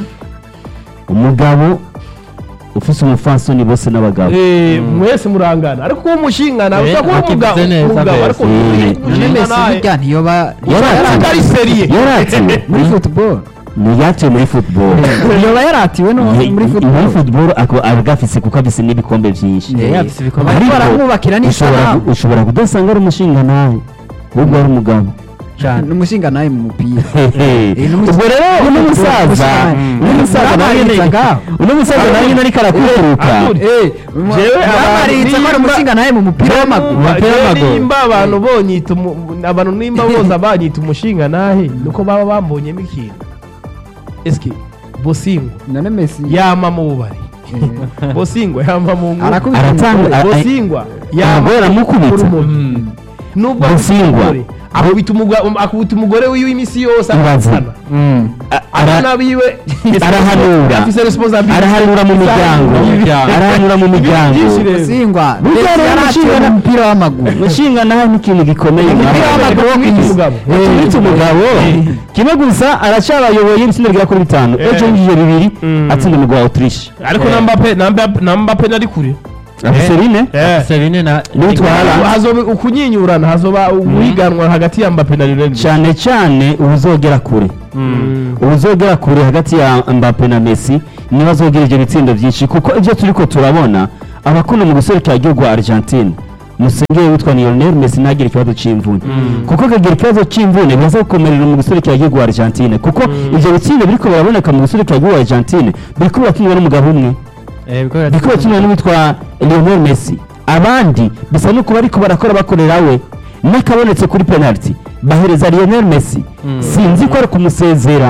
umugabo ufise umufasoni bose n'abagabo Eh, mwese murangana ariko kuba umushinga nawe Eh, ushobora kuba akivuze umugabo neza umugabo mbese. ariko Eh, Lionel umushinga Messi nawe burya ntiyoba yaratiwe ari seriye yaratiwe muri football ntiyatiwe muri football ntiyoba yaratiwe no Ye- muri muri football football ako aba afise kuko afise n'ibikombe byinshi Eh, Yeah, afise ibikombe. bariko Ariko baramwubakira ushobora n'isanamu gu- ushobora kudasanga ari umushinga nawe ahubwo ari umugabo cyane ni umushinga nawe mu mupira Hehe. ni umushinga- ubwo rero uno musaza Mm. uno musaza nawe nyine Baramwitagaho. uno musaza nawe nyine ariko arakuturuka Abdul, Jewe bamaritse ko ari nimba- umushinga nawe mu mupira w'amaguru Umupira Jewe w'amaguru. nimba abantu bonyita umu- abantu nimba boza banyita umushinga nahe nuko baba bambonyemo ikintu eske bosingo none Messi yama mu bubari bosingwa yama mu nkuru arakubita Aratanga- umugore. a- bosingwa Umugore aramukubita. urumogi nubwo afite Busingwa. umugore, akubita umugwa- akubita umugore wiwe iminsi yose Ibaze. akabana A- ara- abana biwe arahanura afise responsibility arahanura mu miryango arahanura mu miryango byinshi rero. singwa Burya ndetse rero yaraciye umushinga- mu mupira w'amaguru gushinga nawe ni ikintu gikomeye Umupira w'amaguru wo kwita umugabo. uretse umugabo kimwe gusa aracyabayoboye itsinda rya kuri bitanu Eh. ejo yinjije bibiri Mm. atsinda umugabo wa autriche ariko na Mbappe na Mbappe na Mbappe nari kure afise bine Eh. Serine na N'utwara. hazoba ukunyinyurana hazoba uguhiganwa hagati ya Mbappe na Lionel Messi cyane cyane ubuzogera kure ubuzogera kure hagati ya Mbappe na Messi niba azogera ibyo bitsindo byinshi kuko ibyo turi ko turabona abakunda mu guserukira igihugu wa Argentine musengere witwa Lionel Messi ntagire ikibazo cy'imvune kuko akagira ikibazo cy'imvune biraza gukomerera mu guserukira igihugu wa Argentine kuko ibyo bitsindo biriko biraboneka mu guserukira igihugu wa Argentine biriko birakinwa n'umugabo umwe eh biko biriko birakinwa n'uwitwa Lionel Messi abandi bisa nuko bariko barakora bakorera we n'akabonetse kuri penalty bahereza Lionel Messi sinzi ko ari kumusezera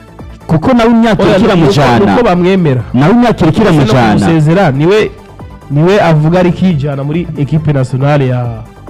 kuko nawe imyaka Oya, irikira nuko- mujana nuko bamwemera nawe imyaka irikira no mujana kumusezera niwe niwe avuga ari kijana muri equipe nationale ya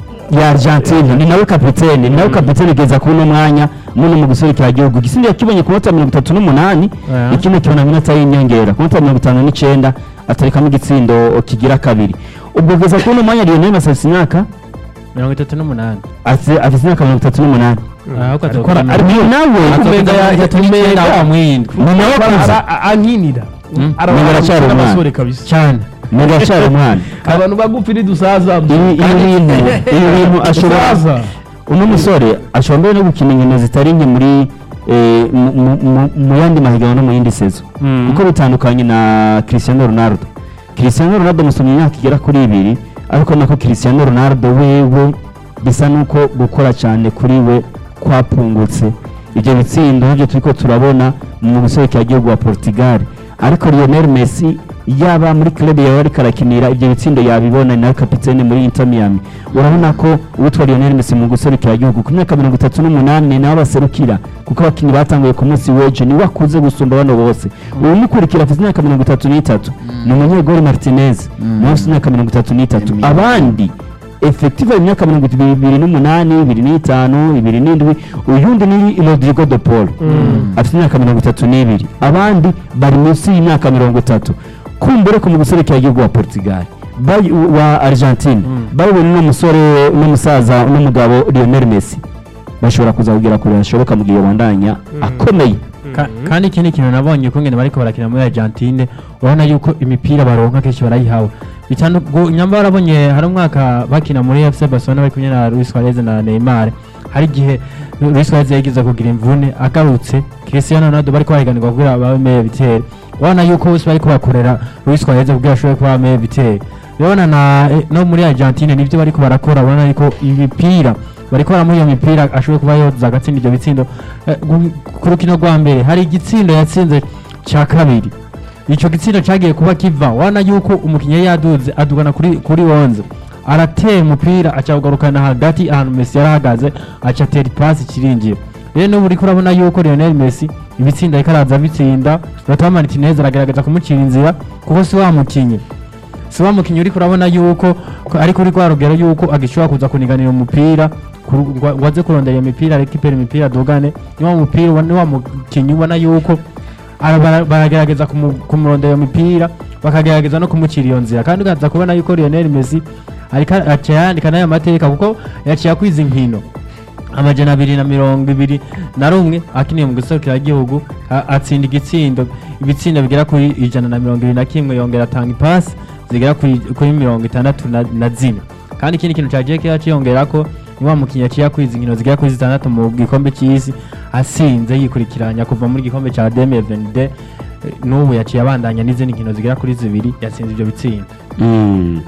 ya Argentine ni nawe kapitene ni nawe kapitene kugeza kuri uno mwanya muno mu guserukira igihugu igisindo yakibonye ku minota mirongo itatu n'umunani Aya. ikindi kibona minota y'inyongera ku minota mirongo itanu n'icyenda atarikamo igitsindo kigira kabiri ubwo kugeza kuri uno mwanya Lionel Messi afite imyaka mirongo itatu n'umunani afite afite imyaka mirongo itatu n'umunani ahubwo Ariko atokora ariko ni nawe Umenga ya- yatumye ya mwindwi ni nawe kuza Ara- a- ankinira Mm. Umenga aracyari umwana. abasore kabisa cyane mega acyari umwana abantu bagufi ntidusaza ibi ibi bintu ibi bintu ashobora dusaza uno musore ashobora mbere no gukina inkino zitari nke muri eh, mu- mu- mu- mu yandi mahiganwa no mu yindi sezo kuko bitandukanye na Cristiano Ronaldo Cristiano Ronaldo musomye imyaka igera kuri ibiri ariko nako Cristiano Ronaldo wewe bisa nuko gukora cyane kuri we kwapungutse ibyo bitsindo nibyo turiko turabona mu gihugu wa Portugal ariko Lionel Messi yaba muri club yawe ariko arakinira ibyo bitsindo yabibona ni nawe kapitene muri Inter Miami urabona ko uwitwa Lionel Messi mu gihugu ku myaka mirongo itatu n'umunani ni nawe baserukira kuko abakinnyi batanguye ku munsi w'ejo niwe akuze gusumba bano bose ubu mukurikira afite imyaka mirongo itatu n'itatu ni umunyegori Martinez nawe afite imyaka mirongo itatu n'itatu abandi efektive imyaka mirongo ibiri n'umunani ibiri n'itanu ibiri n'indwi uyundi ni Rodrigo de Paul afite imyaka mirongo itatu n'ibiri abandi bari munsi y'imyaka mirongo itatu kumbure ko mu guserekera igihugu wa Portugal bayi- wa Argentine bayibona uno musore n'umusaza n'umugabo Lionel Messi bashobora kuza kugira kure hashoboka mu gihe bandanya akomeye Ka- kandi ikindi kintu nabonye ko ngene bariko barakina muri Argentine urabona yuko imipira baronka kenshi barayihawe bitanu gu- nyamba barabonye hari umwaka bakina muri FC Barcelona bari kumwe na Luis Suarez na Neymar hari igihe Luis Suarez yagize kugira imvune agarutse Cristiano Ronaldo bariko bahiganirwa kugira babe meilleur biteri urabona yuko bose bariko bakorera Luis Suarez kugira ashobore kuba meilleur biteri urabona na eh, no muri Argentine nivyo bariko barakora urabona yuko imipira bariko baramuha iyo mipira ashobora kuba yoza agatsinda ibyo bitsindo Eh, gu- ku rukino rwa mbere hari igitsindo yatsinze cya kabiri icyo gitsindo cyagiye kuba kiva wana yuko umukinnyi yari yaduze adugana kuri kuri wonze arateye umupira acawugarukana hagati ahantu Messi yari ahagaze aca atera ipasi kirinjira rero n'ubu uriko urabona yuko Lionel Messi ibitsinda ariko araza abitsinda Lautaro Martinez aragerageza kumucira inzira kuko si wa mukinnyi si wa mukinnyi uriko urabona yuko ko ari kuri rwa rugero yuko agishobora kuza kuniganira umupira ku- ngo ngo aze kurondera iyo mipira rekipera imipira dugane ni wa mupira ubona- ni wa mukinnyi ubona yuko ara- bara- baragerageza kumu- kumurondera iyo mipira bakagerageza no kumucira iyo nzira kandi ukaza kubona yuko Lionel Messi ariko aciye yandika n'aya mateka kuko yaciye akwiza inkino amajana abiri na mirongo ibiri na rumwe akiniye mu gihugu atsinda igitsindo ibitsindo bigera kuri ijana na mirongo ibiri na kimwe yongera atanga ipasi zigera kuri kuri mirongo itandatu na- na zine kandi ikindi kintu cya jeke yaciyongera ko ni wa mukinnyi yaciye akwiza inkino zigera kuri zitandatu mu gikombe cy'isi asinze yikurikiranya kuva muri gikombe cya deme venide n'ubu yaciye abandanya n'izindi nkino zigera kuri zibiri yatsinze ibyo bitsindo Mm.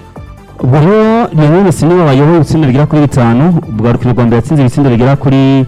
ubwo rero Lionel Messi niwe wayoboye itsinda rigera kuri bitanu ubwo rukino rwa mbere yatsinze ibitsindo bigera kuri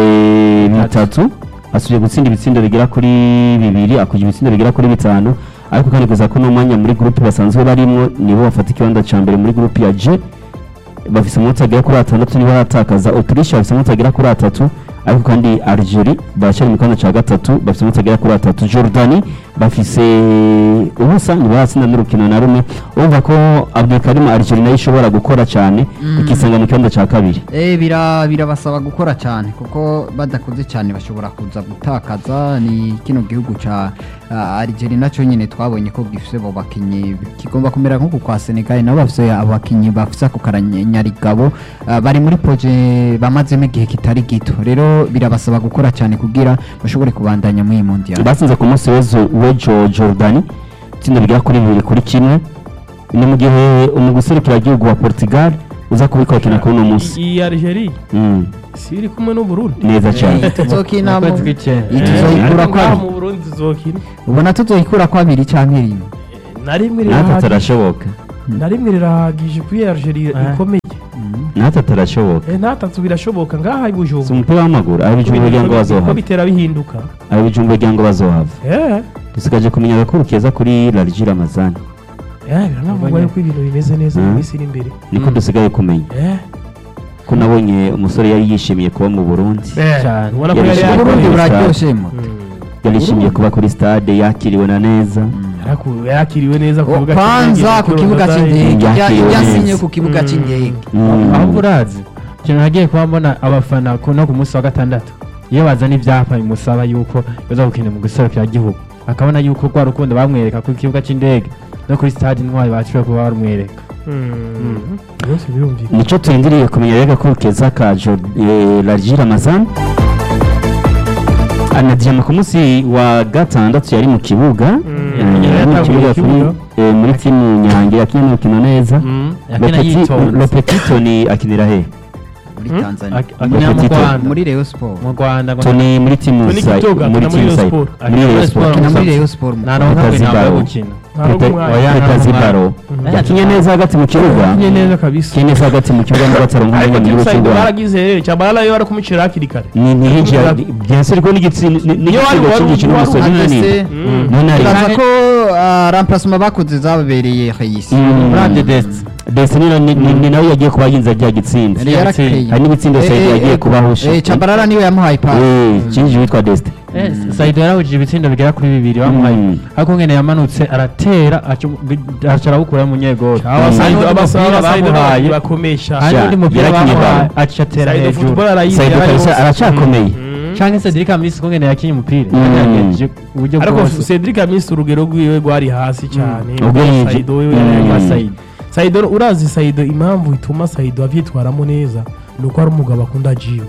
eh, bitatu asubiye gutsinda ibitsindo bigera kuri bibiri akugira ibitsindo bigera kuri bitanu ariko kandi kuza ko n'umwanya muri groupe basanzwe barimo nibo bafata ikibanza cya mbere muri groupe ya G bafise amanota agera kuri atandatu nibo baratakaza Autriche bafise amanota agera kuri atatu ariko kandi Algeria baracyari mu kibanza cya gatatu bafise amanota agera kuri atatu Jordani bafise ubusa ntibaratsinda n'urukino na rumwe urumva ko abdulkarim algeria nayo ishobora gukora cyane ikisanga mu kibanza cya kabiri Eh bira birabasaba gukora cyane kuko badakoze cyane bashobora kuza gutakaza ni kino gihugu ca uh, Algeria nacyo nyine twabonye ko gifise abo bakinyi kigomba kumera nk'uku kwa Senegal nabo bafise abakinyi bafise ako karanyarigabo uh, bari muri proje bamazemo igihe kitari gito rero birabasaba gukora cyane kugira bashobore kubandanya muri iyi mondial batsinze ku munsi w'ejo w'ejo jordan itsinda rigera kuri bibiri kuri kimwe ni mu gihe umuguserukiragihugu wa portugal uza kubikora kuri uno munsi iyi Algeria Mm, si iri kumwe n'u Burundi neza cyane Eh, tuzokina mu- Ukwezi kw'icyenda. iyi tuzoyikura ariko ko ngaha abiri mu Burundi tuzokina ubona tuzoyikura ko abiri cyangwa rimwe na rimwe natwe rirahagije turashoboka na rimwe rirahagije kuri Algeria Eh. ikomeye natwe turashoboka eh natatu birashoboka ngaha i si Bujumbura umupira w'amaguru aho ibijumba kugira ngo ko bazohava bitera bihinduka aho ibijumba kugira ngo bazohava eh dusigaje kumenya agakuru keza kuri larigi ramazani eh biranavugwa yuko ibintu bimeze neza mu Mm. minsi iri imbere niko dusigaye kumenya eh ko nabonye umusore yari yishimiye kuba mu burundi Cyane. ubona ko Yari yari yishimiye Uburundi Burundi buraryoshe mo yari yishimiye kuba kuri stade yakiriwe na neza Yaraku- yakiriwe neza ku Oh, kibuga kwanza ku kibuga cy'indege Yakiriwe yasinye neza. ku kibuga cy'indege Mm. aho urazi ikintu nagiye kuba mbona abafana ku- no ku munsi wa gatandatu iyo bazana ibyapa bimusaba yuko baza gukina mu gihugu akabona yuko rwa rukundo bamwereka ku kibuga cy'indege no kuri stade intwari baciwe kuba barumwereka byose birumvikana nico turindiriye kumenya rega ko keza ka Jo- eh, larigi ramazani anadiyama ku munsi wa gatandatu yari mu kibuga Eh, yari yari mu yatanguye kibuga ikibuga. kuri- eh, muri timu nyange yakinnye n'urukino neza yakina yitonze lopetito ni akinira he muri Tanzania Ak- akina mu Petito. Rwanda muri Rayon Sport mu Rwanda ngo toni muri timu Toni Sai- Kitoga, muri akina muri timu Rayon Sai- Sport. muri Akina Rayon muri Sport. Sport. akina muri Musa- Rayon Sport mu nta Rwanda. n'umwe Petazibaro. ntabwo yo gukina Ntarongo Pete- umwanya. oya, nta Petazibaro. n'umwanya. yakinye neza hagati mu kibuga yakinye neza kabisa yakinye neza hagati mu kibuga nubwo ataronka ariko umwanya timu wo sayidi kurwara baragize rero cyabara yo bari kumicira hakiri kare ni ntiyinjira byanse ariko n'igitsina Niyo wari- n'igitsina wari- cy'igikino wari umusore uhagaze, nani Mm. none ari turaza ko ah, remplacement bakoze zababereye Hayisi Mm. Brand Dest Destiny ni- ni ni- ni nawe yagiye kuba yinza rya gitsinda yari yarakeye hari n'ibitsindo Eh, Saidi eh, yagiye eh, kubahusha eh, Chabarara niwe yamuhaye pasi eh kinji witwa Destiny Eh, Saido yarahujije ibitsindo bigera kuri bibiri bamuhaye Mm. ariko ngene yamanutse aratera aca- aca arawukura munyegoro abasayidi abasaba abasayidi bamuhaye bakomesha hari Sha, undi mupira yarakinye bamuhaye baro. aca atera sayidi hejuru football arayizi Saidi yari kabisa yose. aracakomeye Mm. canke Cedric Amisi ko ngene yakinye umupira Mm. yagerageje uburyo ariko bwose Cedric Amisi urugero rwiwe rwari hasi cyane Ubwo yinji- Saido we Mm. yari kwa yari- Saido Saido urazi Saido impamvu ituma Saido avyitwaramo neza ni uko ari umugabo akunda jiwe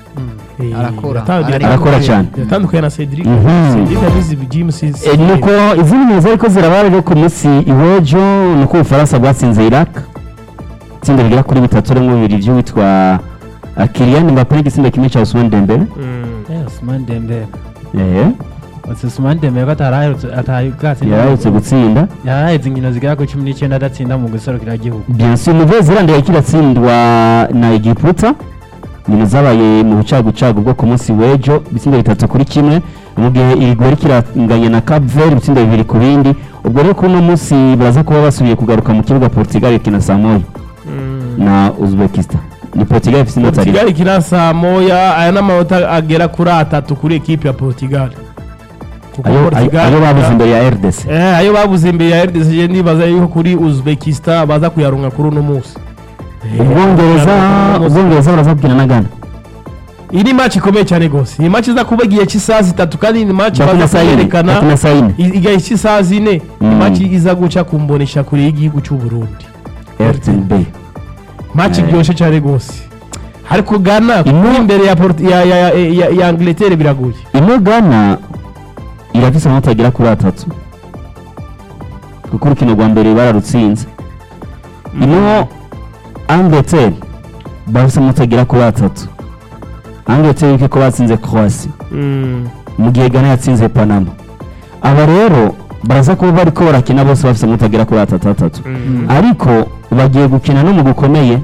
Eh, Arakora. yatandukanye- arakora cyane yatandukanye na Cedric Mhm. Cedric yabizi Jim Sis Eh, nuko izindi neza ariko ziraba rero ku munsi iwejo nuko ubufaransa bwatsinze iraq itsinda rigera kuri bitatu rimwe bibiri by'uwitwa ah, Kylian Mbappe n'igitsindo kimwe cya Ousmane Dembele Mm. Eh, Ousmane Dembele eh Ose Ousmane Dembele ko ataraherutse atayibwatse yarahutse gutsinda yaraheze inkino zigera kuri cumi n'icyenda adatsinda mu guserukira igihugu bien sûr Nouvelle Zelande yari kiratsindwa na Egiputa nyine zabaye mu bucagucagu bwo ku munsi w'ejo ibitsindo bitatu kuri kimwe mu gihe irigori yari kiranganya na Cape Verde ibitsindo bibiri ku bindi ubwo rero kuri uno munsi baraza kuba basubiye kugaruka mu kibuga Portugal ikina saa moya Mm. na Uzbekistan ni Portugal ifite inota rimwe Portugal ikina saa moya aya n'amanota agera kuri atatu kuri ekipe ya Portugal kuko ayo ayo- ayo babuze imbere ya RDC Eh, ayo babuze imbere ya RDC je ndibaza yuko kuri Uzbekistan baza kuyaronka kuri uno munsi ubwongereza ubwongereza barazabwira na Ghana iyi ni match ikomeye cyane gose iyi match iza kuba igihe cy'isaha zitatu kandi ni match bakina baza saa yine kwerekana bakina saa yine i- igihe cy'isaha zine Mm. ni match iza guca ku mbonesha kure y'igihugu cy'u Burundi RTNB match Eh. iryoshye cyane gose ariko Ghana Ino- kuri imbere ya, Port- ya, ya, ya, ya, ya Angleterre biragoye ino Ghana irafise amanota agera kuri atatu kuko urukino rwa mbere bararutsinze ino Angleterre bafise amanota agera kuri atatu Angleterre yuko ko batsinze Croatia Mm. mu gihe Ghana yatsinze Panama aba rero baraza kuba bariko barakina bose bafise amanota agera kuri atatu atatu Mm. ariko bagiye gukina n'umugwi ukomeye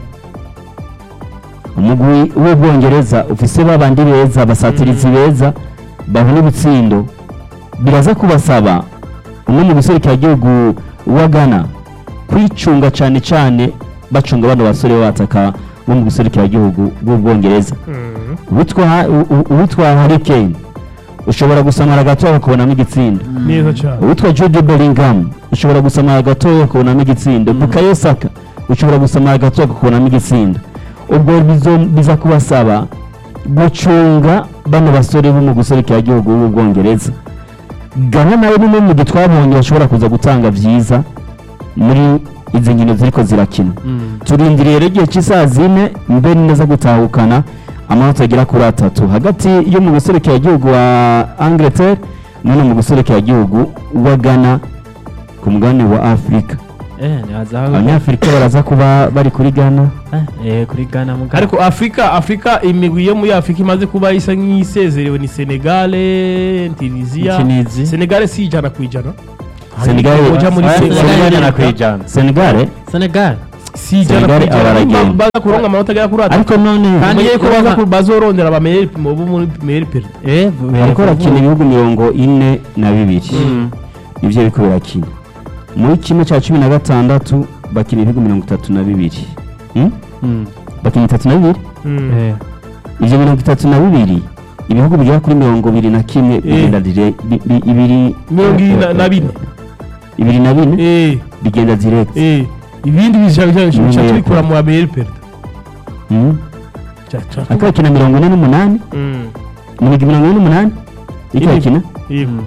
umugwi w'ubwongereza ufise babandi beza basatirizi beza babona ibitsindo biraza kubasaba umwe mu gihugu wa Ghana kwicunga cyane cyane bacunga bano basore bataka bo mu gihugu bw'ubwongereza Mm. uwitwa Ha- u- u- uwitwa Harry Kane ushobora gusamara gatoya ukabonamo igitsinda neza cyane uwitwa Jude Bellingham ushobora gusamara gatoya ukabonamo igitsinda Bukayo Saka ushobora gusamara gatoya ukabonamo igitsinda ubwo bizo- biza kubasaba gucunga bano basore bo mu guserukira igihugu b'ubwongereza Ghana nawe ni umwe mu gihe twabonye bashobora kuza gutanga byiza muri izi nkino ziriko zirakina turindiriye rero igihe cy'isaha zine mbe neza gutahukana amanota agera kuri atatu hagati yo mu guserukira igihugu wa Angleterre n'uno mu guserukira igihugu wa Ghana ku mugabane wa Afurika eh nyazaho abanyafurika baraza kuba bari kuri Ghana eh kuri Ghana muga ariko afurika afurika imigwi yo muri afurika imaze kuba isa nk'isezerewe ni senegale tunisia Tunisie. senegale si ijana ku ijana Senegal Uja muri Oya, Senegal Senegal Amerika. ijana kwijana Senegal Senegal si ijana ku Senegal ijana abaragenda. Nimba baza kuronka amanota agera kuri atatu ariko none Kandi umenye ko baza urumva- ku- bazorondera abameyeri bo muri meyeri perida eh bariko barakina ibihugu mirongo ine na bibiri nivyo biriko birakina muri kimwe cya cumi na gatandatu bakina ibihugu mirongo itatu na bibiri Hmm? bakina itatu na bibiri eh ivyo mirongo itatu na bibiri ibihugu bigera kuri mirongo ibiri na kimwe bigenda dire bi- bi- ibiri mirongo ibiri na- na bine ibiri na bine Eh, bigenda direct eh. ibindi bica bica- bica Meyeri tubikura mu bameyeri perida Hmm? Ca- ca- ariko bakina mirongo ine n'umunani Mm. mirongo mirongo ine n'umunani icyo Ine. bakina Yego.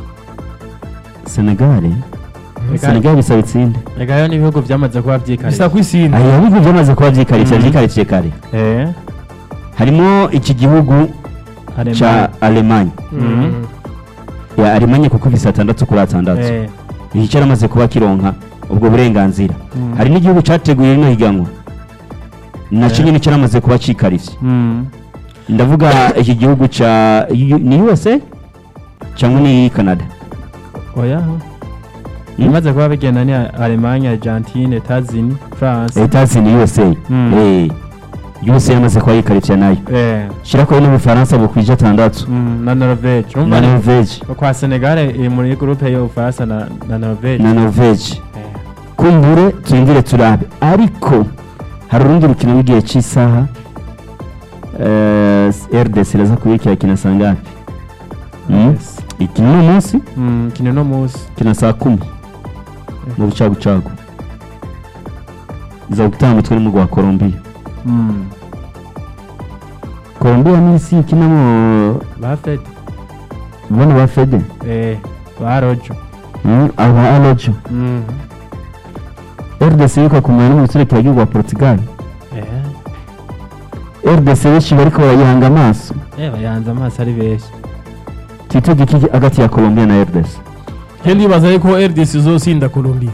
senegale senegale bisaba itsinde Ega yo n'ibihugu byamaze kuba bisa byikarira ku isinde aya bihugu byamaze kuba byikarikiye Mhm. byikarikiye kare eh harimo iki gihugu ca alemanye Mm. ya alemanye kuko bisa atandatu kuri atandatu eh iki cyaramaze kuba kironka ubwo burenganzira Mm. hari n'igihugu cyateguye rino higanwa nacyo Eh. nyine cyaramaze kuba cikarivye mm ndavuga iki gihugu ca U- ni USA cyangwa ni Canada oya Hmm? bimaze kuba bigenda ni Allemagne Argentine États-Unis France Etats ni USA Mm. eh USA yamaze kuba yikarivye nayo eh shirako n'ubufaransa bukwije atandatu mm, na Norvège na urumva ni- Norvege kwa Senegal iri muri groupe y'Ubufaransa na na Norvège na Norvege eh kumbure turindire turabe ariko hari urundi rukino rw'igihe cy'isaha eh, RDC iraza kubikira kina saa ngapi Mm? yes. ikina uno munsi mm kino no musi kina saa kumi mu bucagucagu iza gutanga umutwe n'umugwa wa Colombia mm Colombia ni isi ikinamo bafete bano ba Fede eh barojo Mm, aba Alojo mm RDC yuko kumenya n'umusore kiyagiye wa Portugal eh RDC benshi bariko barayihanga amaso eh bayanze amaso ari benshi twitege iki hagati ya Colombia na RDC Je ndibaza yuko RDC izosinda Colombia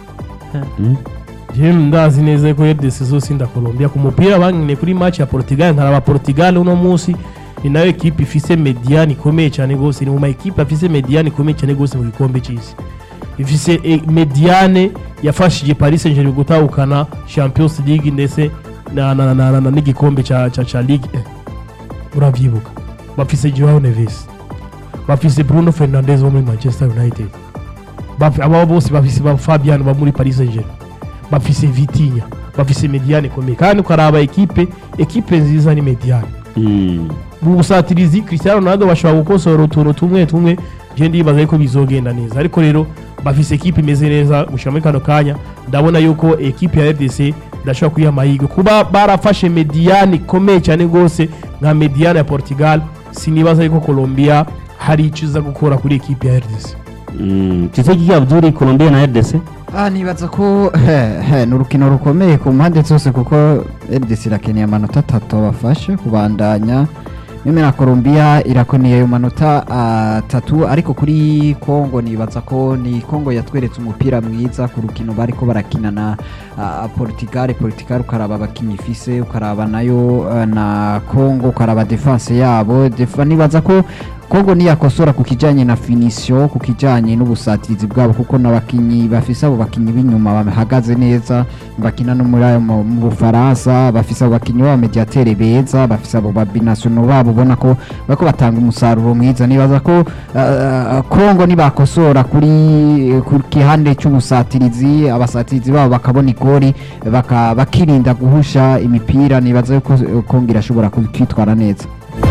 Mm? je ndazi neza yuko RDC izosinda Colombia ku mupira bankine kuri match ya Portugal nkaraba Portugal uno munsi ni nayo ekipe ifise mediane ikomeye cyane gose ni mu ma ekipe afise mediane ikomeye cyane gose mu gikombe cy'isi ifise eh, mediane yafashije Paris Saint-Germain gutahukana Champions League ndetse na, na, na, na, na n'igikombe ca, ca, ca Ligue 1 muravyibuka bafise Joao Neves bafise Bruno Fernandes wo muri Manchester United Baf- aba bose bafise ba Fabian ba muri Paris Saint-Germain bafise Vitinha bafise mediane ikomeye kandi ukaraba ekipe ekipe nziza ni mediane Mm. mu busatirizi Cristiano Ronaldo bashobora gukosora utuntu tumwe tumwe je ndibaza yuko bizogenda neza ariko rero bafise ekipe imeze neza gushira muri kano kanya ndabona yuko ekipe ya RDC ndashobora kuyiha amahirwe kuba barafashe mediane ikomeye cyane rwose nka mediane ya Portugal sinibaza yuko Colombia hari icyo iza gukora kuri ekipe ya RDC Mm. twitege iki Abdul Colombia na RDC Ah, nibaza ko he, he, ni urukino rukomeye ku mpande zose kuko RDC irakeneye amanota atatu abafashe kubandanya meme na Colombia irakeneye ayo manota atatu ariko kuri Congo nibaza ko ni Congo yatweretse umupira mwiza ku rukino bariko barakina na ah, Portugal Portugal ukaraba abakinyi ifise ukaraba nayo ah, na Congo ukaraba defense yabo defa nibaza ko Kongo niyakosora ku kijanye na finisio ku kijanye n'ubusatirizi bwabo kuko n'abakinyi bafise abo bakinyi b'inyuma bahagaze neza bakina no muri ayo mu mu Bufaransa bafise abo bakinyi b'abamediatere beza bafise abo babinationaux babo ubona ko bariko batanga umusaruro mwiza nibaza ko uh, Kongo nibakosora kuri ku kihande cy'ubusatirizi abasatirizi babo bakabona igori baka, bakirinda guhusha imipira nibaza yuko uh, Kongo irashobora kwitwara neza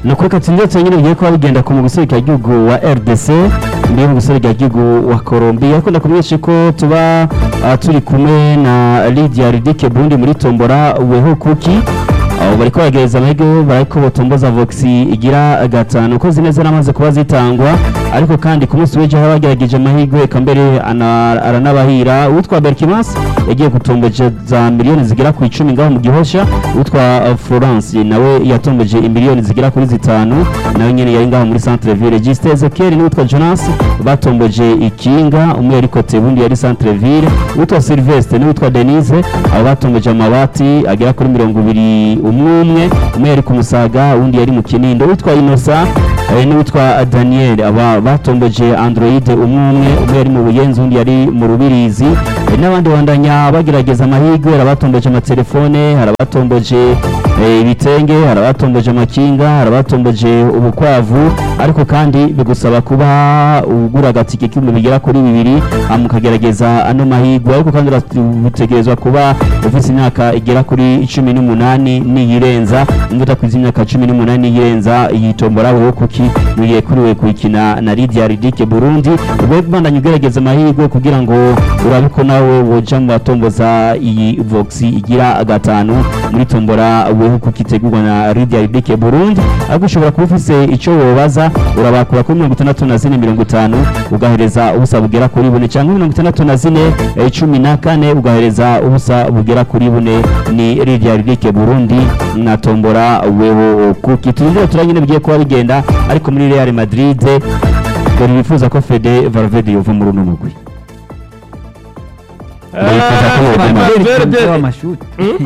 ni ukuri katsinze nyine bigiye kuba bigenda ku muguserukira gihugu wa rdc mbere mu guserukira gihugu wa colombia ariko ndakumenyesha ko tuba ah, turi kumwe na lydia ridike burundi muri tombora weho kuki aho bariko bagereza amahirwe bariko botomboza vox igira gatanu uko zineza namaze kuba zitangwa ariko kandi ku munsi w'ejo haba bagerageje amahirwe eka mbere ana- aranabahira uwitwa berkimas yagiye gutomboje za miliyoni zigera ku icumi ngaho mu gihosha uwitwa uh, florence nawe yatomboje imiliyoni zigera kuri zitanu nawe nyene yari ngaho muri centre ville gisite ezekiel n'uwitwa jonas batomboje ikinga umwe yari kote ubundi yari centre ville uwitwa sylvestre n'uwitwa denise abo batomboje amabati agera kuri mirongo ibiri umwe umwe umwe yari ku musaga uwundi yari mu kinindo uwitwa inosa eh, n'uwitwa daniel aba batomboje android umwe umwe umwe yari mu buyenzi uwundi yari mu rubirizi eh, n'abandi bandanya bagerageza amahirwe hari abatomboje amatelefone hari abatomboje eh, ibitenge hari abatomboje amakinga hari abatomboje ubukwavu ariko kandi bigusaba kuba ugura agatike k'ibihumbi bigera kuri bibiri hama ukagerageza ano mahirwe ariko kandi utegerezwa kuba ufite imyaka igera kuri cumi n'umunani niyirenza nimba utakwiza imyaka cumi n'umunani niyirenza iyi tombora wowe kuki mugiye kuriwe kuyikina na Lydia Ridike Burundi ube bandanye ugerageza amahirwe kugira ngo urabe ko nawe woja mu batomboza iyi Vox igira gatanu muri tombora wewe kuki itegurwa na Lydia Ridike Burundi ariko ushobora kuba ufise ico wobaza urabakura kuri mirongo itandatu na zine mirongo itanu ugahereza ubusa bugera kuri bune cyangwa mirongo itandatu na zine eh, cumi na kane ugahereza ubusa bugera kuri bune ni Lydia Ridike Burundi na tombora wewe kuki turindire turanyine bigiye kuba bigenda ariko muri Real Madrid dore bifuza ko Fede Valverde yova muri uno mugwi Bifuza ko yova muri- Valverde w'amashuti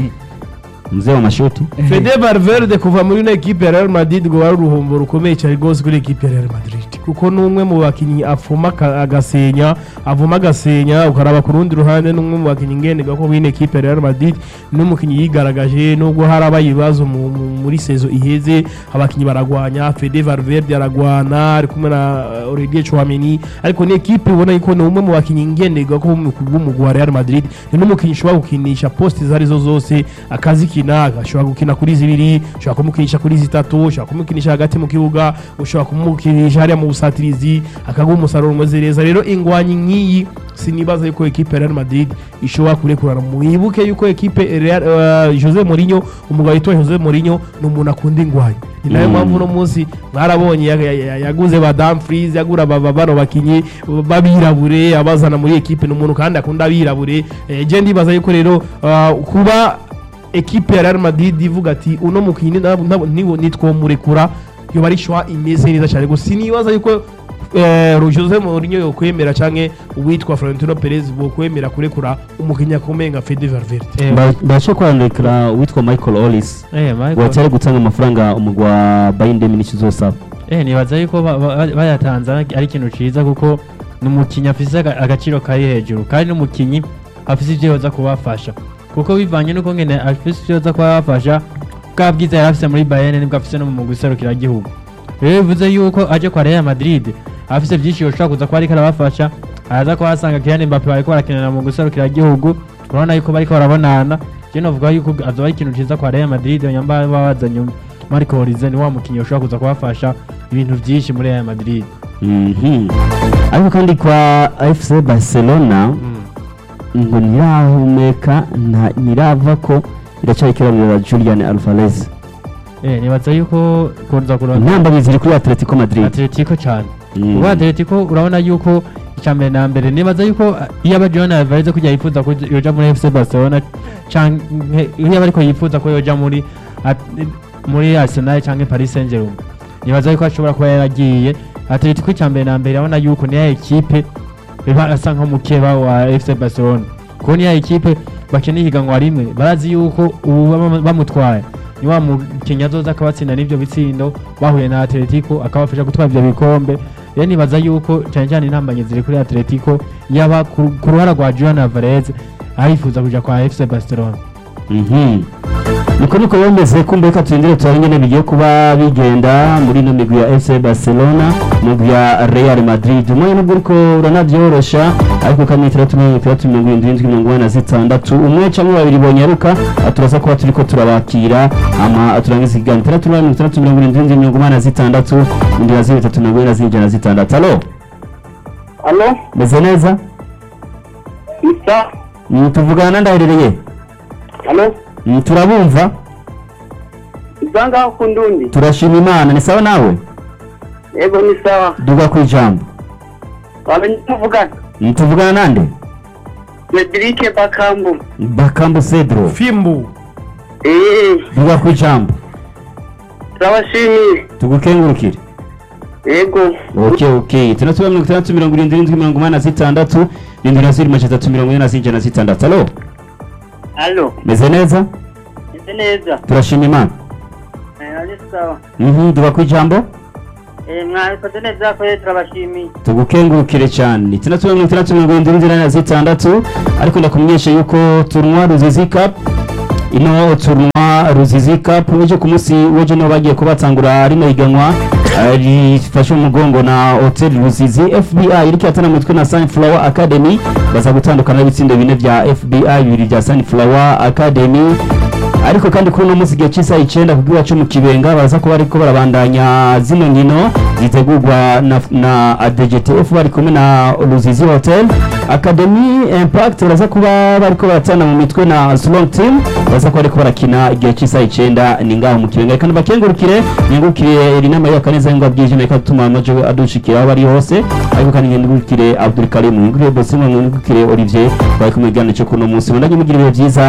mzee wa mashuti Fede Valverde kuva muri ino ekipe ya Real Madrid ngo wari uruhombo rukomeye cyane rwose kuri ekipe ya Real Madrid kuko ni umwe mu bakinnyi afuma aka- agasenya avuma agasenya ukaraba ku rundi ruhande ni umwe mu bakinnyi ngenderwa ko w'ino ekipe ya Real Madrid ni umukinnyi yigaragaje nubwo harabaye ibibazo mu- mu- muri sezo iheze abakinnyi baragwanya Fede Valverde aragwana ari kumwe na uh, Olivier Chouameni ariko ni ekipe ubona yuko ni umwe mu bakinnyi ngenderwa ko b'umugwi wa Real Madrid ni n'umukinnyi ushobora gukinisha poste izo arizo zose akazikina ashobora gukina kuri zibiri ushobora kumukinisha kuri zitatu ushobora kumukinisha hagati mu kibuga ushobora kumukinisha hariya mu busatirizi akaguha umusaruro umeze neza rero ingwanyi nk'iyi sinibaza yuko ekipe ya Real Madrid ishobora kurekurana mwibuke yuko ekipe Real, uh, Jose Mourinho umugabo witwa Jose Mourinho ni umuntu akunda ingwanyi ni nayo Mm. mpamvu uno munsi mwarabonye ya- ya- ya- yaguze ba Dumfries yagura ba- ba- bano bakinyi babirabure abazana muri ekipe ni umuntu kandi akunda abirabure Eh, je ndibaza yuko rero uh, kuba ekipe ya Real Madrid ivuga ati uno mukinyi nab- nab- niwo nitwomurekura yoba ari shwa imeze neza cyane gusa sinibaza yuko eh, Jose Mourinho yokwemera canke uwitwa Florentino Perez bokwemera kurekura umukinnyi akomeye nka Fede Valverde Eh, Ba- baje kwandikira uwitwa Michael Ollis eh, Michael- wacyari gutanga amafaranga umugwi wa Bayern Munich uzosaba Eh, nibaza yuko ba- ba- bayatanze ari ari ikintu ciza kuko ni umukinnyi afise aga- agaciro kari hejuru kandi n'umukinnyi afise ivyo yoza kubafasha kuko bivanye n'uko ngene afise ivyo yoza kubafasha bwa bwiza yari afise muri Bayern nibwo afise no mu mugwi serukiragihugu rero bivuze yuko aje kwa Real Madrid afise vyinshi yoshobora kuza kuba ariko arabafasha araza kuhasanga Kylian Mbappe bariko barakinana mu guserukira igihugu urabona yuko bariko barabonana je novuga yuko azoba ari ikintu ciza kwa Real Madrid nyamba babazanye Marco Horize ni wa mukinnyi ushobora kuza kubafasha ibintu vyinshi muri Real Madrid Mhm. ariko kandi kwa FC Barcelona ngo ntirahumeka nta- ntirava ko iracyari ikiraniro Julian Alvarez eh nibaza yuko kuza kurona intambwe ziri kuri Atletico Madrid Atletico cyane Mm. ubu Atletico urabona yuko icya mbere na mbere nibaza yuko uh, iyo aba John Alvarez kujya yifuza ko yoja muri FC Barcelona canke iyo aba ariko yifuza ko yoja muri At- muri Arsenal canke Paris Saint-Germain nibaza yuko ashobora kuba yaragiye Atletico icya mbere na mbere urabona yuko ni ya ekipe iba asa nk'umukeba wa FC Barcelona kuko ni ya ekipe bakeneye ihiganwa rimwe barazi yuko ubu bama- bamutwaye ni wa mukinnyi azoza akabatsinda n'ibyo bitsindo bahuye na Atletico akabafasha gutwara ibyo bikombe rero nibaza yuko cyane cyane intambanye ziri kuri Atletico yaba ku ku ruhara rwa Julian Alvarez arifuza kuja kwa FC Barcelona Mhm. niko niko bameze kumbe reka turindire turabe ingene bigiye kuba bigenda muri ino migwi ya FC Barcelona migwi ya Real Madrid umwanya nubwo uriko uranavyorosha ariko kamwe itandatu mirongo itandatu mirongo irindwi irindwi mirongo ine na zitandatu umwe canke babiri bonyaruka turaza kuba turiko turabakira ama turangiza ikiganiro itandatu mirongo itandatu mirongo irindwi irindwi mirongo ine na zitandatu indwi na zibiri bitatu mirongo ine na zine ijana na zitandatu alo Alo, meze neza Isa. Mm, tuvugana na ndaherereye Alo, Mm, turabumva Isa ngaho ku ndundi. turashima imana ni sawa nawe Yego ni sawa. duga ku ijambo Wamenye tuvugana. Mm, tuvugana nande Cedric Bakambu. bakambu cedro fimbu Eh, duga ku ijambo turabashimiye. tugukengurukire Yego. ok ok itandatu mirongo itandatu mirongo irindwi irindwi mirongo umunani na zitandatu irindwi na zirindwi majana atatu mirongo ine na zine ijana na zitandatu alo Alo, meze neza ese neza. turashima imana Eh, ari sawa. Mhm, duga ku ijambo Eh, mwabikoze neza ko turabashimiye. tugukengurukire cyane itandatu mirongo itandatu mirongo irindwi irindwi na zitandatu ariko ndakumenyesha yuko turunwa ruzizi cup ino turunwa ruzizi cup ejo ku munsi w'ejo niho bagiye kubatangura rino higanwa eh, rifashe umugongo na hotel ruzizi fbi iriko yatana mu mitwe na sunflower academy baza gutandukana n'ibitsindo bine bya fbi bibiri bya sunflower academy ariko kandi kuri uno munsi igihe cy'isaha icyenda ku bw'iwacu mu kibenga baza kuba ariko barabandanya zino nkino zitegurwa na, na adgtf bari kumwe na ruzizi hotel academy impact baraza kuba bariko baratana mu mitwe na strong team baza kuba ariko barakina igihe cy'isaha icyenda ni ngaho mu kibenga kandi bakengurukire ningurukire iri nama ya kaneza ngo bwije reka tuma amajo adushikira aho bari hose ariko kandi ningurukire Abdul Karim ningurukire Bosingo ningurukire Olivier bari kumwe igana cyo kuno munsi mundanye mugira ibihe byiza